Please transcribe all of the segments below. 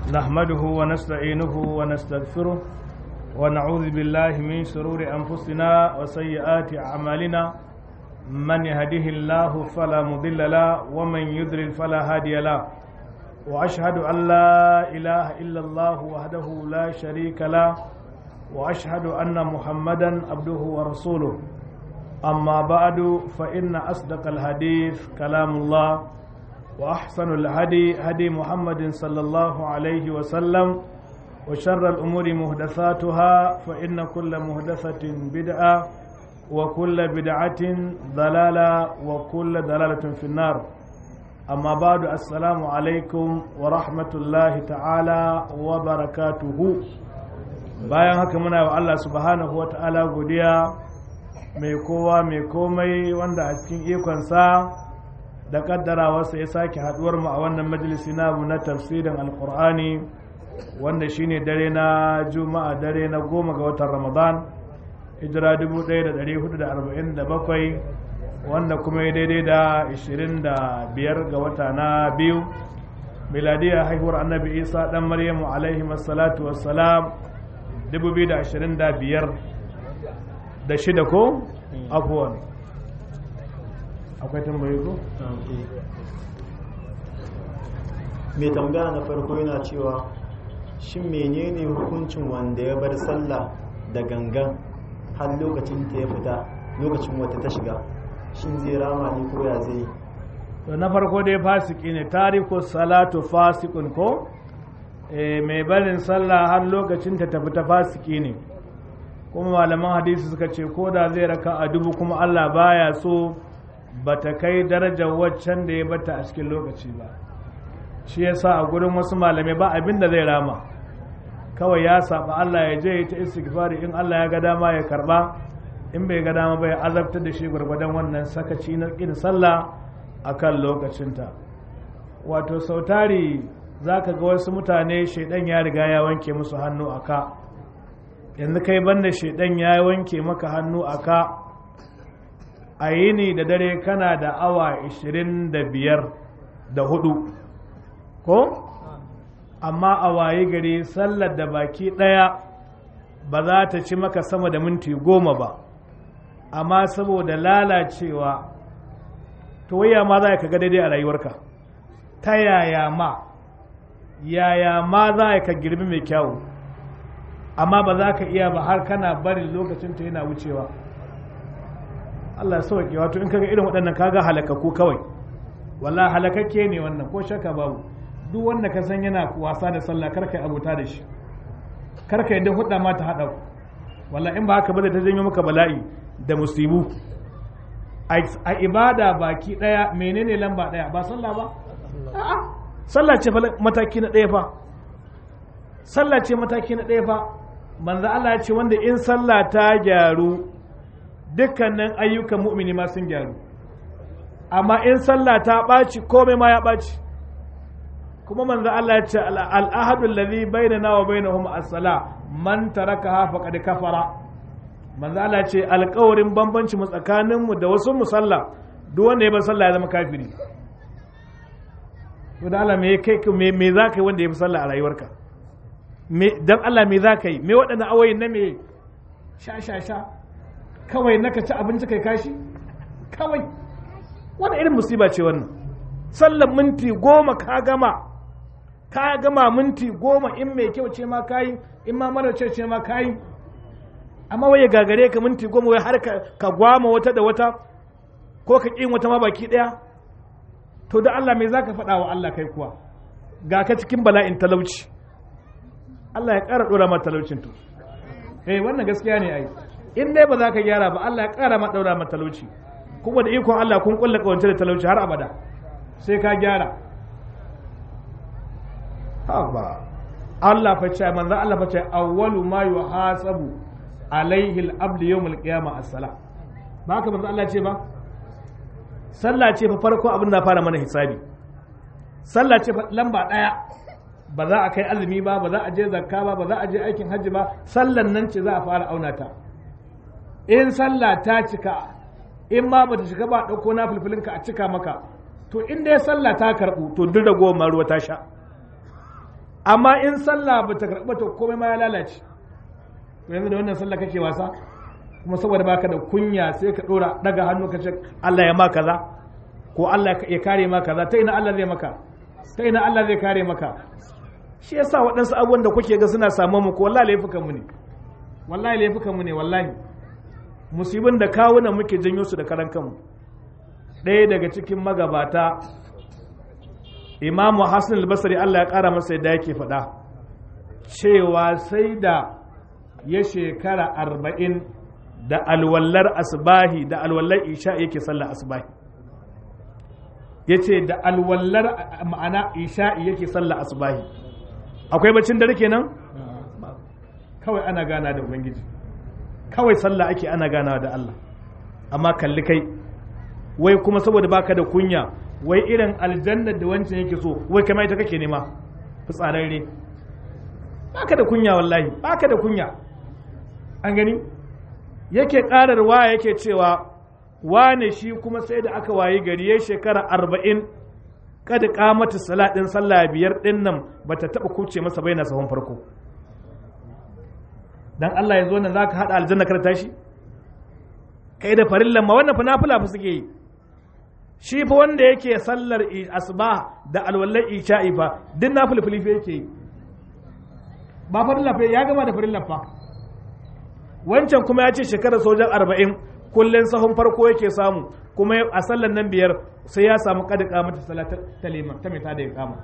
نحمده ونستعينه ونستغفره ونعوذ بالله من شرور أنفسنا وسيئات أعمالنا من يهده الله فلا مضل له ومن يضلل فلا هادي له وأشهد أن لا إله إلا الله وحده لا شريك له وأشهد أن محمدا عبده ورسوله أما بعد فإن أصدق الحديث كلام الله وأحسن الهدي هدي محمد صلى الله عليه وسلم وشر الأمور مهدثاتها فإن كل مهدثة بدعة وكل بدعة ضلالة وكل ضلالة في النار أما بعد السلام عليكم ورحمة الله تعالى وبركاته bayan haka muna wa Allah subhanahu wa ta'ala godiya mai kowa mai komai wanda a cikin ikonsa da kaddarawarsa ya sake haduwar mu a wannan majalisi namu na tafsirin alkur'ani wanda shine dare na juma'a dare na goma ga watan ramadan hijira 1447 wanda kuma ya daidai da 25 ga wata na biyu miladiyar haihuwar annabi isa dan maryamu alaihi wassalatu wassalam 2025 da shida ko afuwan akwai tambayi ko? mai tambaya na farko yana cewa shin menene hukuncin wanda ya bar sallah da gangan har lokacin ta ya fita lokacin wata ta shiga shin zai rama ne ko ya zai to na farko dai fasiki ne tariku salatu fasikun ko mai barin sallah har lokacin ta tafi ta fasiki ne kuma malaman hadisi suka ce ko da zai raka a dubu kuma Allah baya so ba ta kai darajar waccan da ya bata a cikin lokaci ba shi yasa a gurin wasu malamai ba abin da zai rama kawai ya saba Allah ya je ta istighfari in Allah ya ga dama ya karba in bai ga dama ba ya azabtar da shi gwargwadon wannan sakaci na kin sallah akan lokacinta wato sautari zaka ga wasu mutane shaidan ya riga ya wanke musu hannu aka yanzu kai banda shaidan ya wanke maka hannu aka a yini da dare kana da awa 25 da hudu ko amma a waye gari sallar da baki daya ba za ta ci maka sama da minti goma ba amma saboda lalacewa to waya ma za ka ga daidai a rayuwarka ta yaya ma yaya ma za ka girbi mai kyawu amma ba za ka iya ba har kana barin lokacin ta yana wucewa Allah ya sauke wato in kaga irin waɗannan kaga halakaku kawai walla halakakke ne wannan ko shaka babu duk wanda ka san yana wasa da sallah kar kai abota da shi kar kai da hudda ma ta hada walla in ba haka ba ta janyo maka bala'i da musibu a ibada baki daya menene lamba daya ba sallah ba a'a sallah ce mataki na daya fa sallah ce mataki na daya fa manzo Allah ya ce wanda in sallah ta gyaru dukkanin ayyukan mu'mini ma sun gyaru amma in sallah ta ɓaci komai ma ya ɓaci kuma manzo Allah ya ce al'ahadu alladhi bainana wa bainahum as-sala man tarakaha faqad kafara manzo Allah ya ce alƙawarin bambanci mu tsakanin mu da wasu musalla duk wanda ya bar sallah ya zama kafiri to da Allah me kai me me zaka yi wanda ya bi sallah a rayuwarka me dan Allah me zaka yi me waɗannan awoyin na me sha sha sha kawai naka ci abinci kai kashi kawai wani irin musiba ce wannan sallan minti goma ka gama ka gama minti goma in mai kyau ce ma kayi in ma mara ce ce ma kayi amma waye gagare ka minti goma wai har ka gwama wata da wata ko ka ƙin wata ma baki ɗaya to da Allah mai zaka faɗa wa Allah kai kuwa ga ka cikin bala'in talauci Allah ya ƙara ɗora ma talaucin to eh wannan gaskiya ne ai in dai ba za ka gyara ba Allah ya ƙara ma ɗaura ma talauci kuma da ikon Allah kun kulla kawance da talauci har abada sai ka gyara haba Allah fa ce manzo Allah fa ce awwalu ma yuhasabu alaihi al-abd yawm al-qiyamah as-sala ba haka manzo Allah ce ba sallah ce fa farko abin da fara mana hisabi sallah ce fa lamba daya ba za a kai azumi ba ba za a je zakka ba ba za a je aikin hajji ba sallan nan ce za a fara auna ta in sallah ta cika in ma bata shiga ba ɗauko na fulfulinka a cika maka to in dai sallah ta karɓu to duk da goma ruwa ta sha amma in sallah ba ta karɓa to komai ma ya lalace to yanzu da wannan sallah kake wasa kuma saboda baka da kunya sai ka dora daga hannu ka ce Allah ya ma kaza ko Allah ya kare ma kaza ta ina Allah zai maka ta ina Allah zai kare maka shi yasa waɗansu abubuwan da kuke ga suna samu mu ko wallahi laifukan mu ne wallahi laifukan mu ne wallahi musibin da kawunan muke janyo su da karan kanmu ɗaya daga cikin magabata imamu hassan albasari allah ya ƙara masa yadda yake faɗa cewa sai da ya shekara arba'in da alwallar asbahi da alwallar isha yake sallar asbahi ya ce da alwallar ma'ana isha'i yake sallar asbahi akwai bacin dare kenan kawai ana gana da ubangiji kawai sallah ake ana gana da Allah amma kalli kai wai kuma saboda baka da kunya wai irin aljannar da wancan yake so wai kama ita kake nema fitsararre baka da kunya wallahi baka da kunya an gani yake ƙararwa yake cewa wane shi kuma sai da aka wayi gari ya shekara arba'in kada kamata salatin sallah biyar ɗin nan ba ta taɓa kuce masa bai na sahun farko dan Allah yanzu wannan zaka haɗa aljanna kar tashi kai da farillan ma wannan fa nafila fa suke yi shi fa wanda yake sallar asuba da alwallar isha'i fa duk nafilfili fa yake yi ba farilla fa ya gama da farillan fa wancan kuma ya ce shekarar sojan arba'in kullum sahun farko yake samu kuma a sallan nan biyar sai ya samu kada kamata salatar ta liman ta mita da ya kama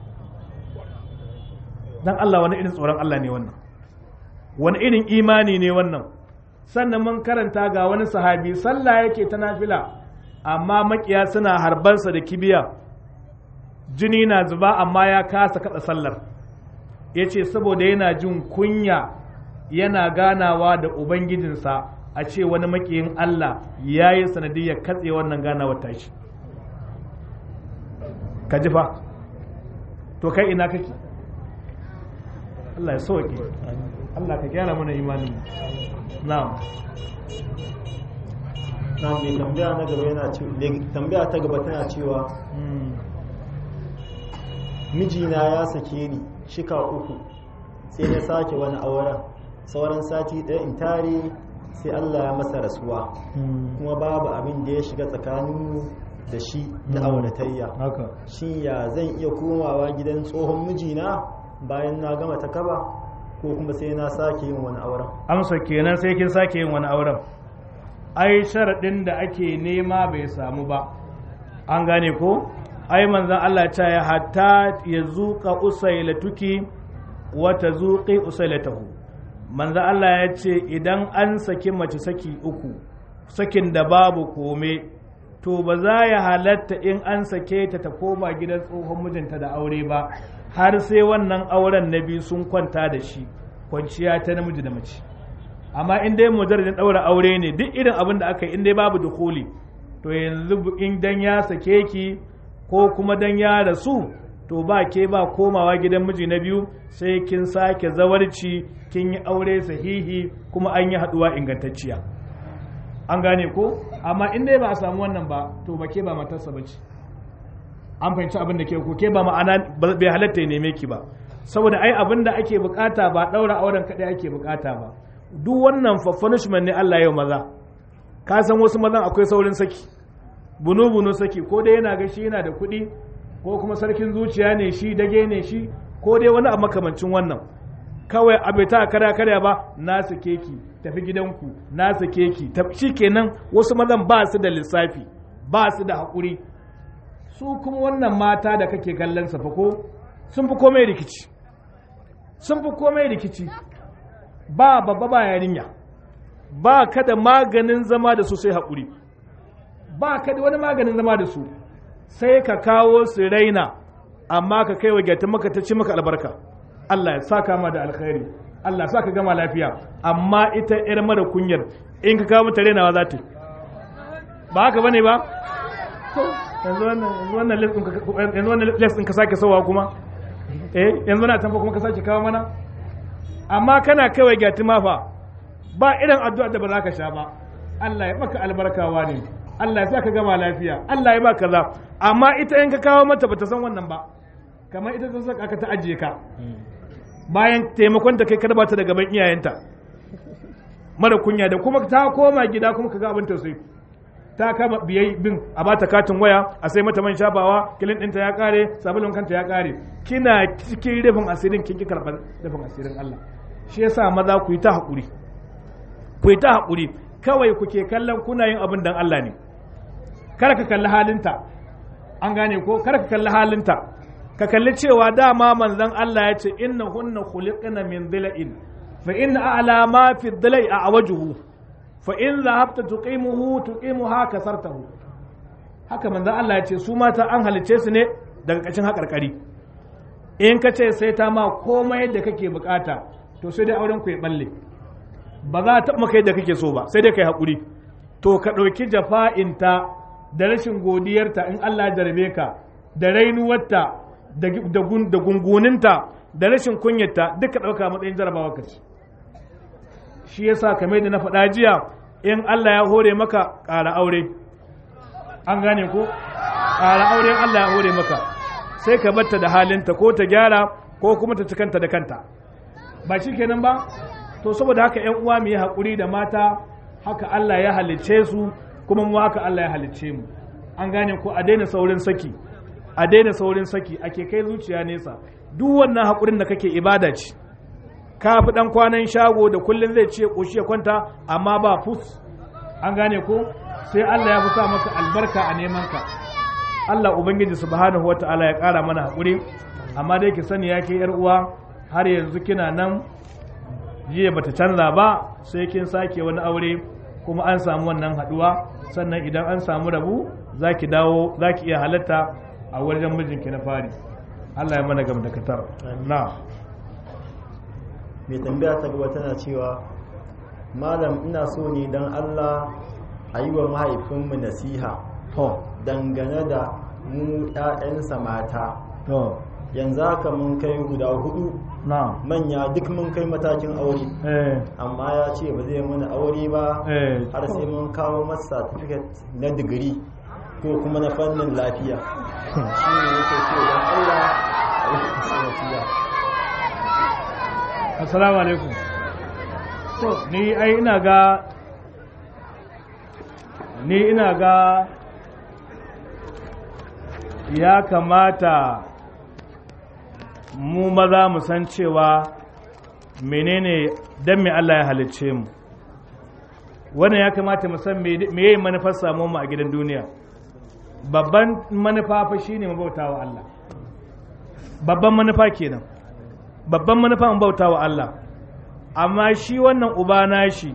dan Allah wani irin tsoron Allah ne wannan wani irin imani ne wannan sannan mun karanta ga wani sahabi sallah yake ta nafila amma makiya suna harbansa da kibiya jini na zuba amma ya kasa kada sallar ya ce saboda yana jin kunya yana ganawa da ubangijinsa a ce wani makiyin Allah ya yi sanadiyar katse wannan ganawar tashi ka ji fa to kai ina kake Allah ya sauke Allah ka gyara mana imanin na'am na mai tambaya na gaba yana tambaya ta gaba tana cewa mijina ya sake ni shika uku sai na sake wani auren sauran sati ɗaya in tare sai Allah ya masa rasuwa kuma babu abin da ya shiga tsakaninmu da shi na auratayya haka shi ya zan iya komawa gidan tsohon mijina bayan na gama ta kaba ko kuma sai na sake yin wani auren amsa kenan sai kin sake yin wani auren ai sharaɗin da ake nema bai samu ba an gane ko ai manzan Allah ta ya hatta ya zuƙa usailatuki wata zuƙi usailatahu manzan Allah ya ce idan an saki mace saki uku sakin da babu kome to ba za ya halatta in an sake ta ta koma gidan tsohon mijinta da aure ba har sai wannan auren na biyu sun kwanta da shi kwanciya ta namiji da mace amma in dai mujarradin ɗaura aure ne duk irin abin da aka yi in dai babu dukuli to yanzu in dan ya sake ki ko kuma dan ya rasu to ba ke ba komawa gidan miji na biyu sai kin sake zawarci kin yi aure sahihi kuma an yi haɗuwa ingantacciya an gane ko amma in dai ba a samu wannan ba to ba ke ba matarsa ba ce an fahimci abin da ke ko ke ba ma'ana bai halatta ya neme ki ba saboda ai abin da ake bukata ba ɗaura auren kaɗai ake bukata ba duk wannan fa punishment ne Allah yau maza ka san wasu mazan akwai saurin saki bunu bunu saki ko dai yana ga shi yana da kuɗi ko kuma sarkin zuciya ne shi dage ne shi ko dai wani abu makamancin wannan kawai abai ta karya karya ba na sake ki tafi gidanku na sake ki shi kenan wasu mazan ba su da lissafi ba su da haƙuri su kuma wannan mata da kake kallon sa fa ko sun fi komai rikici sun fi komai rikici ba babba ba yarinya ba ka da maganin zama da su sai haƙuri ba ka da wani maganin zama da su sai ka kawo su raina amma ka kai wa gyata maka ta ci maka albarka Allah ya saka ma da alkhairi Allah sa ka gama lafiya amma ita yar mara kunyar in ka kawo mata rainawa za ta ba haka bane ba yanzu wannan yanzu wannan lesson ka sake sawa kuma eh yanzu na tamfa kuma ka sake kawo mana amma kana kawai gyati mafa ba irin addu'a da ba za ka sha ba Allah ya maka albarkawa ne Allah ya sa ka gama lafiya Allah ya ba kaza amma ita in ka kawo mata bata san wannan ba kamar ita ta saka ka ta ajiye ka bayan taimakon ta kai karba ta da gaban iyayenta mara kunya da kuma ta koma gida kuma kaga abin tausayi ta kama biyai bin a bata katin waya a sai mata man shafawa kilin ɗinta ya kare sabulun kanta ya kare kina cikin rufin asirin kin ki karɓar rufin asirin Allah shi yasa maza ku yi ta haƙuri ku yi ta haƙuri kawai kuke kallon kuna yin abin dan Allah ne kada ka kalli halinta an gane ko kada ka kalli halinta ka kalli cewa dama manzon Allah ya ce inna hunna khuliqna min dhila'in fa inna a'la ma fi dhila'i a wajuhu fa in zahabta tuqimuhu tuqimuha kasartahu haka manzon Allah ya ce su mata an halice su ne daga kashin haƙarƙari in ka ce sai ta ma komai da kake bukata to sai dai auren ku ya balle ba za ta maka yadda kake so ba sai dai kai haƙuri to ka ɗauki jafa'inta da rashin godiyarta in Allah ya jarabe ka da rainuwarta da gunguninta da rashin kunyarta duka ɗauka matsayin jarabawa ka ce shi yasa kamar da na faɗa jiya in Allah ya hore maka ƙara aure an gane ko ƙara aure Allah ya hore maka sai ka batta da halinta ko ta gyara ko kuma ta cikanta da kanta ba shi kenan ba to saboda haka yan uwa mu yi haƙuri da mata haka Allah ya halicce su kuma mu haka Allah ya halicce mu an gane ko a daina saurin saki a daina saurin saki ake kai zuciya nesa duk wannan haƙurin da kake ibada ce ka fi ɗan kwanan shago da kullum zai ce ƙoshi ya kwanta amma ba fus an gane ko sai Allah ya fi sa maka albarka a neman ka Allah ubangiji subhanahu wata'ala ya ƙara mana haƙuri amma dai ki sani ya ke yar uwa har yanzu kina nan jiya bata canza ba sai kin sake wani aure kuma an samu wannan haɗuwa sannan idan an samu rabu za ki dawo za ki iya halatta a wajen mijinki na fari Allah ya mana gam da katar na mai tambaya ta gaba tana cewa malam ina so ne don Allah a yi wa mahaifinmu nasiha to dangane da mu 'ya'yansa mata to yanzu haka mun kai guda hudu na manya duk mun kai matakin aure eh amma ya ce ba zai mana aure ba eh har sai mun kawo masa certificate na digiri ko kuma na fannin lafiya shi ne yake ce don Allah a yi masa nasiha assalamu alaikum to ni ai ina ga ni ina ga ya kamata mu maza mu san cewa menene dan me Allah ya halicce mu wannan ya kamata mu san me me manufar samu mu a gidan duniya babban manufa fa shine mu bautawa Allah babban manufa kenan babban manufa mu bautawa Allah amma shi wannan uba nashi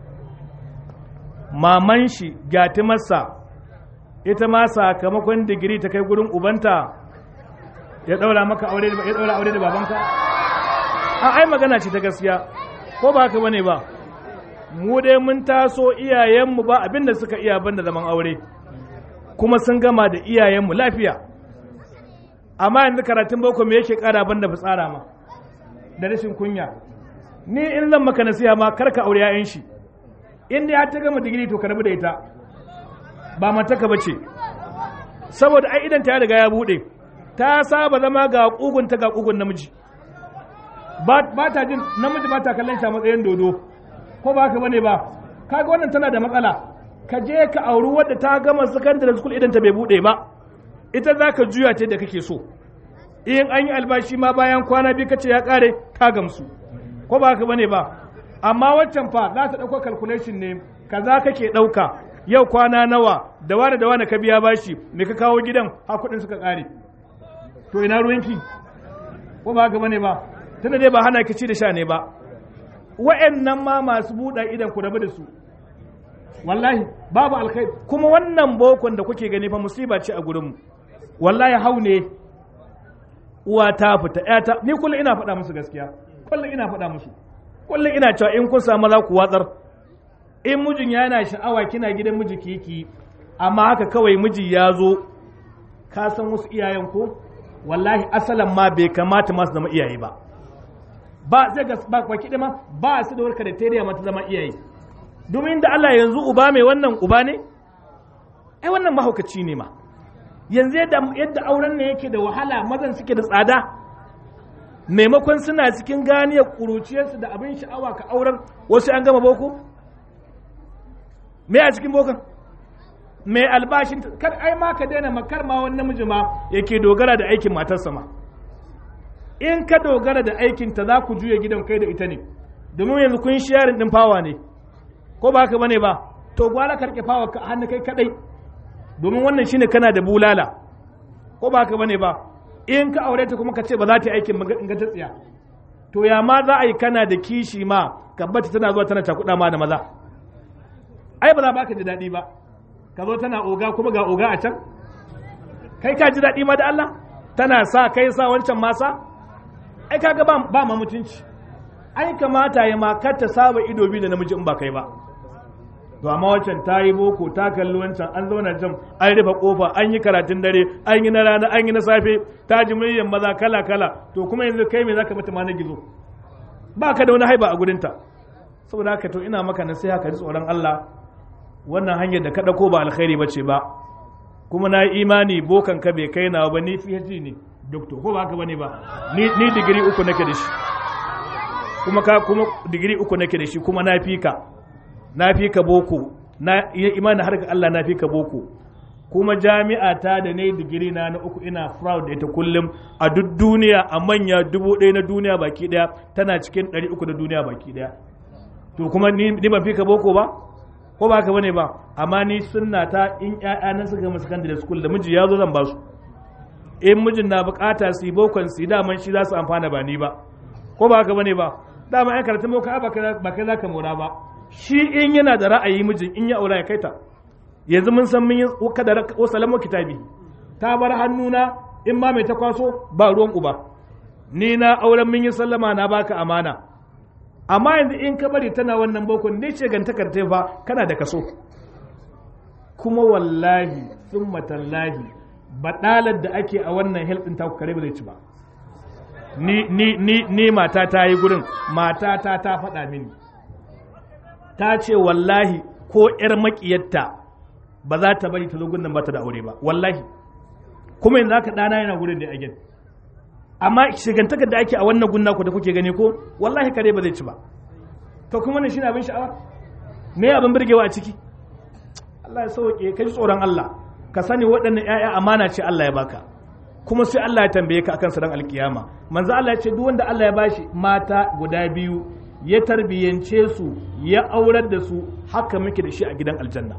maman shi gatimarsa ita ma sakamakon digiri ta kai gurin ubanta ya daura maka aure ya daura aure da babanka a ai magana ce ta gaskiya ko ba haka bane ba mu dai mun taso iyayenmu ba abinda suka iya banda zaman aure kuma sun gama da iyayenmu lafiya amma yanzu karatun boko me yake kara banda fitsara ma da rashin kunya ni in zan maka nasiha ma kar ka aure 'ya'yan shi in dai har ta gama digiri to ka rabu da ita ba mataka ba ce saboda ai idan ta ya riga ya bude ta saba zama ga kugun ta ga kugun namiji ba ba ta jin namiji ba ta kallon shi a matsayin dodo ko ba haka bane ba kaga wannan tana da matsala ka je ka auri wadda ta gama secondary school idan ta bai bude ba ita za ka juya ce da kake so in an yi albashi ma bayan kwana biyu kace ya kare ka gamsu ko ba haka bane ba amma waccan fa za ta ɗauko calculation ne kaza kake ɗauka yau kwana nawa da wani da wani ka biya bashi me ka kawo gidan ha kuɗin suka ƙare to ina ruwanki ko ba haka bane ba tunda dai ba hana ki ci da sha ne ba wa'annan ma masu buɗa idan ku rabu da su wallahi babu alkhairi kuma wannan bokon da kuke gani fa musiba ce a gurinmu wallahi hau ne uwa ta fita ƴata ni kullum ina faɗa musu gaskiya kullum ina faɗa musu kullum ina cewa in kun samu za ku watsar in mijin yana sha'awa kina gidan miji kiki amma haka kawai miji ya zo ka san wasu iyayen ko wallahi asalan ma bai kamata masu zama iyaye ba ba zai ga ba kwaki ma ba su da warka da teriya mata zama iyaye domin da Allah yanzu uba mai wannan uba ne ai wannan mahaukaci ne ma yanzu yadda yadda auren ne yake da wahala mazan suke da tsada maimakon suna cikin ganiyar ƙuruciyarsu da abin sha'awa ka auren wasu an gama boko me a cikin bokan mai albashin kar ai ma ka daina makar ma wani namiji ma yake dogara da aikin matarsa ma in ka dogara da aikin ta za ku juya gidan kai da ita ne domin yanzu kun sharing din fawa ne ko ba haka bane ba to gwara ka rike fawa ka hannu kai kadai domin wannan shine kana da bulala ko ba haka bane ba in ka aure ta kuma ka ce ba za ta yi aikin in ga ta tsiya to ya ma za a yi kana da kishi ma ka bata tana zuwa tana takuda ma da maza ai ba za ba ka ji daɗi ba ka zo tana oga kuma ga oga a can kai ka ji daɗi ma da Allah tana sa kai sa wancan masa ai kaga ba ba ma mutunci ai kamata ya ma kar ta saba ido biyu da namiji in ba kai ba to amma wancan ta yi boko ta kalli wancan an zauna jam an rufe kofa an yi karatun dare an yi na rana an yi na safe ta ji muryar maza kala kala to kuma yanzu kai me zaka mata ma na gizo ba ka da wani haiba a gurinta saboda haka to ina maka nasiha ka ji tsoron Allah wannan hanyar da ka ɗauko ba alkhairi ba ce ba kuma na yi imani bokan ka bai kai nawa ba ni PhD ne doctor ko ba haka bane ba ni ni digiri uku nake da shi kuma ka kuma digiri uku nake da shi kuma na fi ka na fi ka boko na yi imani har ga Allah na fi ka boko kuma jami'a ta da ne digiri na na uku ina proud da ita kullum a duk duniya a manya dubu ɗaya na duniya baki ɗaya tana cikin ɗari uku na duniya baki ɗaya to kuma ni ban fi ka boko ba ko ba ka bane ba amma ni sunna ta in ƴaƴa na suka gama secondary school da miji ya zo zan ba su in mijin na bukata su yi bokon su daman shi za su amfana ba ni ba ko ba ka bane ba dama ai karatun boka ba kai za ka mora ba shi in yana da ra'ayi mijin in ya aura ya kaita yanzu mun san mun yi kada wasalamu kitabi ta bar hannuna in ma mai ta kwaso ba ruwan uba ni na auren mun yi sallama na baka amana amma yanzu in ka bari tana wannan bokon ne ce gantakar ta fa kana da kaso kuma wallahi sun matallahi baɗalar da ake a wannan health ɗin taku kare ba zai ci ba ni ni ni ni mata ta yi gurin mata ta ta faɗa mini ta ce wallahi ko ƴar maƙiyarta ba za ta bari ta zo gudun ba ta da aure ba wallahi kuma yanzu haka ɗana yana gurin da ya again amma shigantakar da ake a wannan gunna ku da kuke gani ko wallahi kare ba zai ci ba to kuma ne shine abin sha'awa me abin birgewa a ciki Allah ya sauke ka ji tsoron Allah ka sani waɗannan ƴaƴa amana ce Allah ya baka kuma sai Allah ya tambaye ka akan ran alkiyama manzo Allah ya ce duk wanda Allah ya bashi mata guda biyu ya tarbiyance su ya aurar da su haka muke da shi a gidan aljanna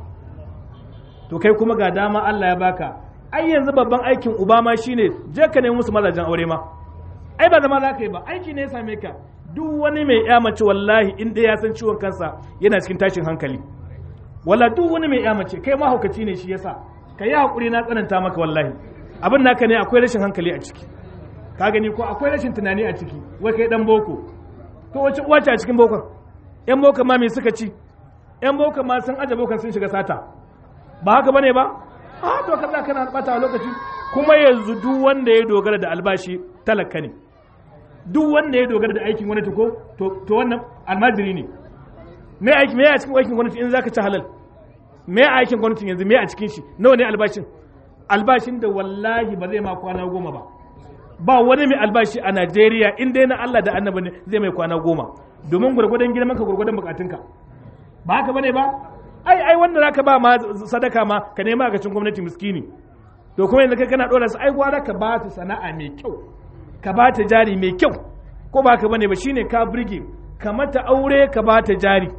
to kai kuma ga dama Allah ya baka ai yanzu babban aikin uba ma shine je ka nemi musu mazajen aure ma ai ba zama za ka yi ba aiki ne ya same ka duk wani mai ya mace wallahi in dai ya san ciwon kansa yana cikin tashin hankali wala duk wani mai ya mace kai mahaukaci ne shi yasa ka yi hakuri na tsananta maka wallahi abin naka ne akwai rashin hankali a ciki ka gani ko akwai rashin tunani a ciki wai kai dan boko to wace uwa ce a cikin bokon yan bokon ma me suka ci yan bokon ma sun aje bokon sun shiga sata ba haka bane ba a to kaza kana bata a lokaci kuma yanzu duk wanda ya dogara da albashi talaka ne duk wanda ya dogara da aikin gwamnati ko to wannan almajiri ne me aiki me a cikin aikin gwamnati in zaka ci halal me a aikin gwamnati yanzu me a cikin shi nawa ne albashin albashin da wallahi ba zai ma kwana goma ba ba wani mai albashi a Najeriya in dai na Allah da annabi ne zai mai kwana goma domin gurgurdan girman ka gurgurdan bukatunka ba haka bane ba ai ai wanda zaka ba ma sadaka ma ka nema a cikin gwamnati miskini to kuma yanzu kai kana dora su ai gwara ka ba su sana'a mai kyau ka ba ta jari mai kyau ko ba ka bane ba shine ka burge ka mata aure ka ba ta jari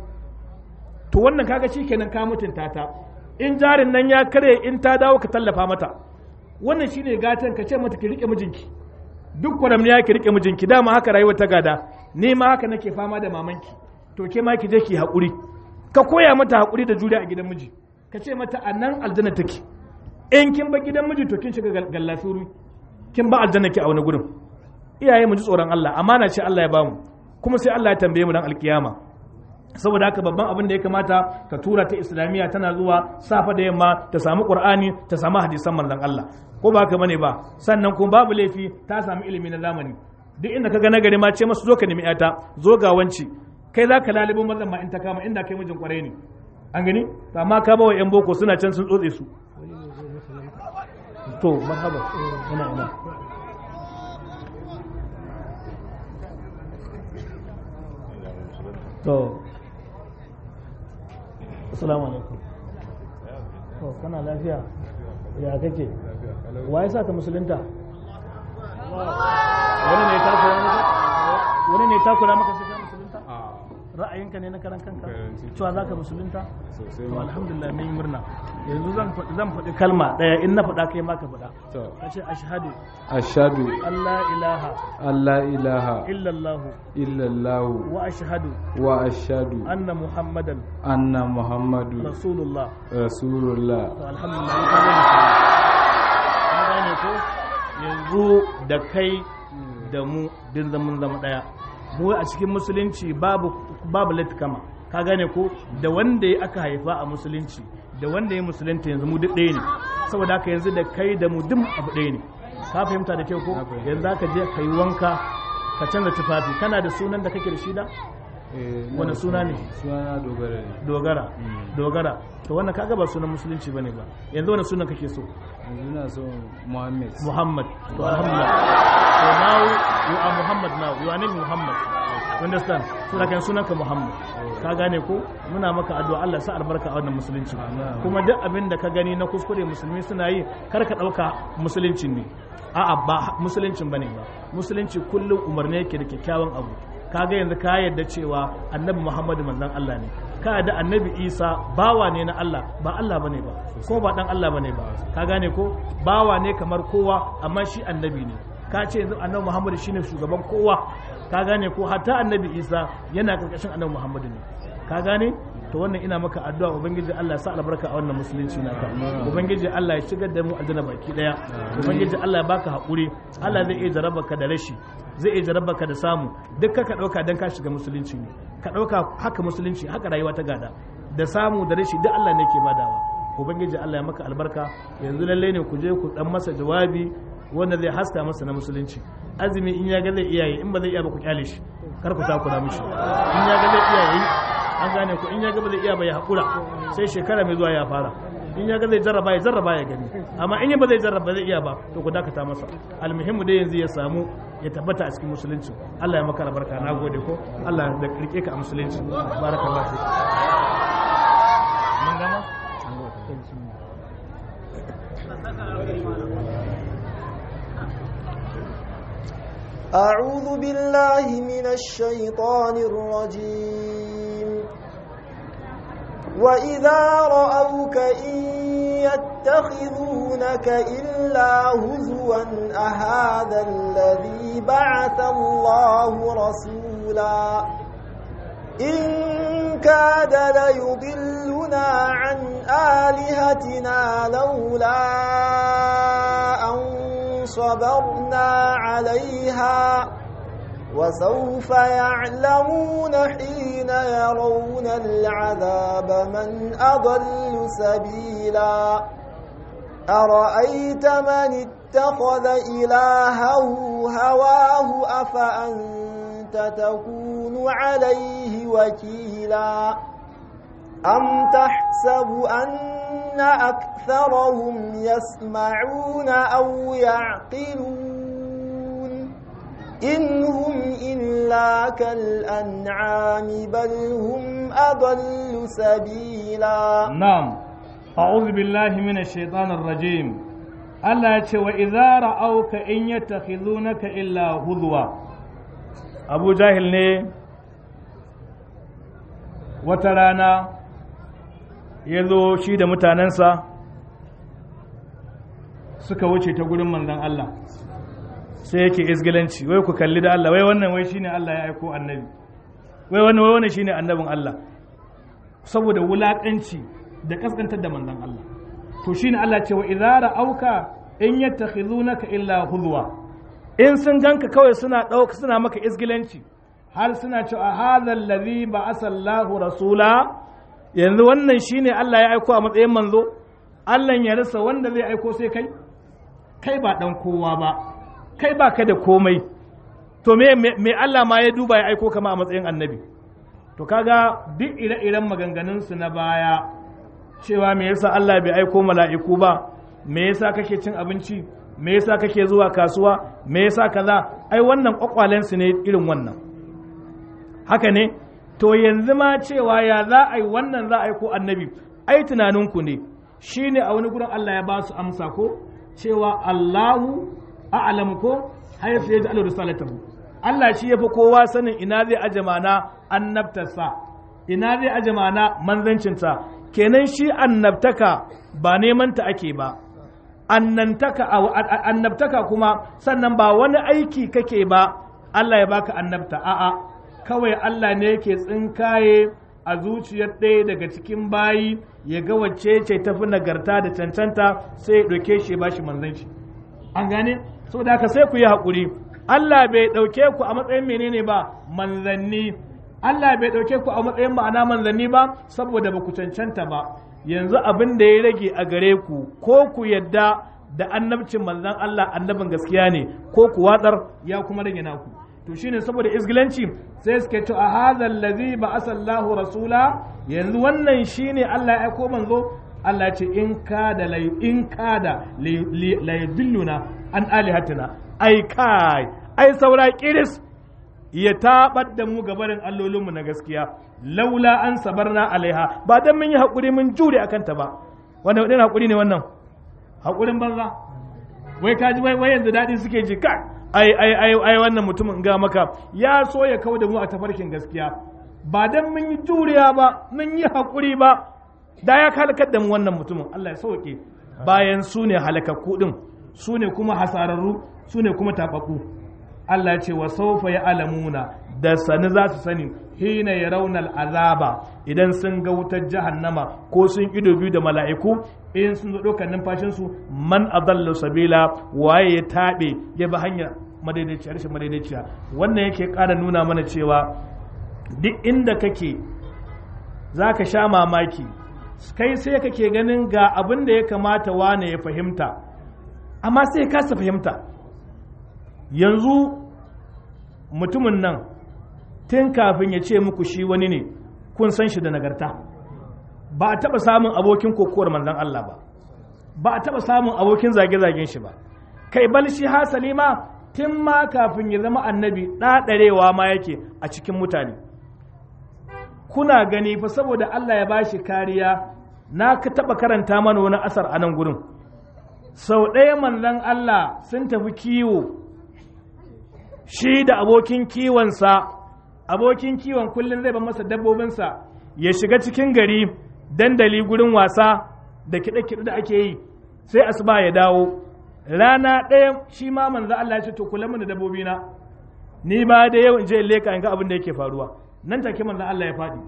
to wannan kaga shikenan ka mutunta ta in jarin nan ya kare in ta dawo ka tallafa mata wannan shine gatan ka ce mata ki rike mijinki duk kwaramniya ki rike mijinki dama haka rayuwar ta gada ni ma haka nake fama da mamanki to ke ma ki je ki haƙuri ka koya mata haƙuri da juriya a gidan miji ka ce mata a nan aljanna take in kin ba gidan miji to kin shiga gallasuru kin ba aljanna ki a wani gurin iyaye mu ji tsoron Allah amana ce Allah ya bamu kuma sai Allah ya tambaye mu dan alkiyama saboda haka babban abin da ya kamata ka tura ta islamiyya tana zuwa safa da yamma ta samu qur'ani ta samu hadisan manzon Allah ko ba haka bane ba sannan kuma babu laifi ta samu ilimi na zamani duk inda ka ga nagari ma ce masu zo ka nemi ta zo ga wanci kai za ka lalibin mazan ma in ta kama inda kai mijin kwarai ne an gani amma ka bawa yan boko suna can sun tsotse su to marhaba ina ina to assalamu alaikum to kana lafiya ya kake wa ya sa ka musulunta wani ne ta kura maka wani ne ta kura maka sai ka musulunta ra'ayinka ne na karan kanka cewa za ka musulunta sosai to ma alhamdulillah mun yi murna yanzu zan faɗi zan faɗi kalma ɗaya in na faɗa kai ma ka faɗa to ka ce ashhadu ashhadu Allah ilaha an la ilaha illallah illallah wa ashhadu wa ashhadu anna muhammadan anna muhammadu rasulullah rasulullah to alhamdulillah ka gane ka gane ko yanzu da kai da mu din zaman zama daya mu a cikin musulunci babu babu latkama ka gane ko da wanda ya aka haifa a musulunci da wanda ya musulunta yanzu mu duk ɗaya ne saboda haka yanzu da kai da mu duk abu ɗaya ne ka fahimta da kyau ko Na fahimta. yanzu aka je ka yi wanka ka canza tufafi kana da sunan da kake da shi da Eh, na Wani suna ne? suna dogara ne dogara Mm. dogara to wannan kaga ba sunan musulunci bane ba yanzu wani sunan kake so yanzu na so muhammad Muhammad. To alhamdulillah. So now you are Muhammad now. You are named Muhammad. You understand? So da kan sunanka Muhammad. Ka gane ko? Muna maka addu'a Allah sa albarka a wannan musulunci. Amin. Kuma duk abin da ka gani na kuskure musulmi suna yi kar ka dauka musuluncin ne. A'a ba musuluncin bane ba. Musulunci kullum umarni yake da kyakkyawan abu. Kaga yanzu ka yarda cewa Annabi Muhammadu manzon Allah ne. Ka yarda Annabi Isa bawa ne na Allah ba Allah bane ba. Ko ba dan Allah bane ba. Ka gane ko? Bawa ne kamar kowa amma shi annabi ne. Ka ce yanzu Annabi Muhammadu shine shugaban kowa. Ka gane ko hatta Annabi Isa yana karkashin Annabi Muhammadu ne. Ka gane? to wannan ina maka addu'a ubangiji Allah ya sa albarka a wannan musulunci naka ubangiji Allah ya shigar da mu aljanna baki daya ubangiji Allah ya baka hakuri Allah zai iya jaraba ka da rashi zai iya jaraba ka da samu duk ka dauka dan ka shiga musulunci ne ka dauka haka musulunci haka rayuwa ta gada da samu da rashi duk Allah ne ke badawa ubangiji Allah ya maka albarka yanzu lalle ne ku je ku dan masa jawabi wanda zai haska masa na musulunci azumi in ya ga zai iya yi in ba zai iya ba ku kyale shi kar ku takura mishi in ya ga zai iya yi an gane ku in ya ga ba zai iya ba ya haƙura sai shekara mai zuwa ya fara in ya ga zai jarraba ya jarraba ya gani amma in ya ba zai jarraba zai iya ba to ku dakata masa almuhimmu dai yanzu ya samu ya tabbata a cikin musulunci Allah ya maka albarka na gode ko Allah da rike ka a musulunci barakallahu fi mun gama أعوذ بالله من الشيطان الرجيم وإذا رأوك إن يتخذونك إلا هزوا أهذا الذي بعث الله رسولا إن كاد ليضلنا عن آلهتنا لولا أن صبرنا عليها وسوف يعلمون حين يرون العذاب من أضل سبيلا أرأيت من اتخذ إلهه هواه أفأنت تكون عليه وكيلا أم تحسب أن أكثرهم يسمعون أو يعقلون إن هم إلا كالأنعام بل هم أضل سبيلا na'am a'udhu billahi minash shaitanir rajim Allah ya ce wa idza ra'auka in yattakhizunaka illa huzwa Abu Jahil ne wata rana ya zo shi da mutanensa suka wuce ta gurin manzon Allah sai yake izgilanci wai ku kalli da Allah wai wannan wai shine Allah ya aiko annabi wai wannan wai wannan shine annabin Allah saboda wulakanci da kaskantar da manzon Allah to shine Allah ce wa idza ra'auka in yattakhizunaka illa huzwa in sun ganka kawai suna dauka suna maka izgilanci har suna cewa hadha allazi ba'asa Allahu rasula yanzu wannan shine Allah ya aiko a matsayin manzo Allah ya rasa wanda zai aiko sai kai kai ba dan kowa ba kai ba ka da komai to me me Allah ma ya duba ya aiko kama a matsayin annabi to kaga duk ire-iren maganganunsu na baya cewa me yasa Allah bai aiko mala'iku ba me yasa kake cin abinci me yasa kake zuwa kasuwa me yasa kaza ai wannan kwakwalensu ne irin wannan haka ne to yanzu ma cewa ya za a yi wannan za a yi ko annabi ai tunaninku ne shine a wani gurin Allah ya ba su amsa ko cewa Allahu a'lamu ko haythu yaj'alu risalatahu Allah shi yafi kowa sanin ina zai aje mana annabtarsa ina zai aje mana manzancinsa kenan shi annabtaka ba neman ta ake ba annantaka annabtaka kuma sannan ba wani aiki kake ba Allah ya baka annabta a'a kawai Allah ne yake tsinkaye a zuciyar ɗaya daga cikin bayi ya ga wacce ce tafi nagarta da cancanta sai ya ɗauke shi ba shi manzanci an gane saboda haka sai ku yi haƙuri Allah bai ɗauke ku a matsayin menene ba manzanni Allah bai ɗauke ku a matsayin ma'ana manzanni ba saboda ba ku cancanta ba yanzu abin da ya rage a gare ku ko ku yadda da annabcin manzan Allah annabin gaskiya ne ko ku watsar ya kuma rage naku to shine saboda izgilanci sai suke ce a hadha allazi ba'asa Allahu rasula yanzu wannan shine Allah ya aiko manzo Allah ya ce in kada la in kada la yudilluna an alihatina ai kai ai saura kiris ya tabar da mu gabarin allolinmu na gaskiya laula an sabarna alaiha ba dan mun yi hakuri mun jure akan ta ba wannan wadin hakuri ne wannan hakurin banza wai kaji wai wai yanzu dadi suke ji kai ai ai ai ai wannan mutumin ga maka ya so ya kawo da mu a tafarkin gaskiya ba dan mun yi juriya ba mun yi hakuri ba da ya halakar da mu wannan mutumin Allah ya sauke bayan su ne halakakku din su ne kuma hasararru su ne kuma tababbu Allah ce wa saufa ya alamuna da sani za su sani hina ya raunar azaba idan sun ga wutar jahannama ko sun ido biyu da mala'iku in sun zo ɗaukar numfashinsu man adallu sabila waye ya taɓe ya bi hanya madaidaiciya rashin madaidaiciya wannan yake ƙara nuna mana cewa duk inda kake za ka sha mamaki kai sai kake ganin ga abin da ya kamata wane ya fahimta amma sai kasa fahimta yanzu mutumin nan tun kafin ya ce muku shi wani ne kun san shi da nagarta ba a taɓa samun abokin kokowar manzan Allah ba ba a taɓa samun abokin zage-zagen shi ba kai bal shi hasali ma tun ma kafin ya zama annabi ɗaɗarewa ma yake a cikin mutane kuna gani fa saboda Allah ya bashi kariya na ka taɓa karanta mana wani asar a nan gurin sau ɗaya manzan Allah sun tafi kiwo shi da abokin kiwonsa abokin kiwon kullum zai ba masa dabbobinsa ya shiga cikin gari dandali gurin wasa da kiɗe-kiɗe da ake yi sai asuba ya dawo rana ɗaya shi ma manzo Allah ya ce to kula da dabbobina ni ba da yau in je in leka in ga abin da yake faruwa nan take manzo Allah ya faɗi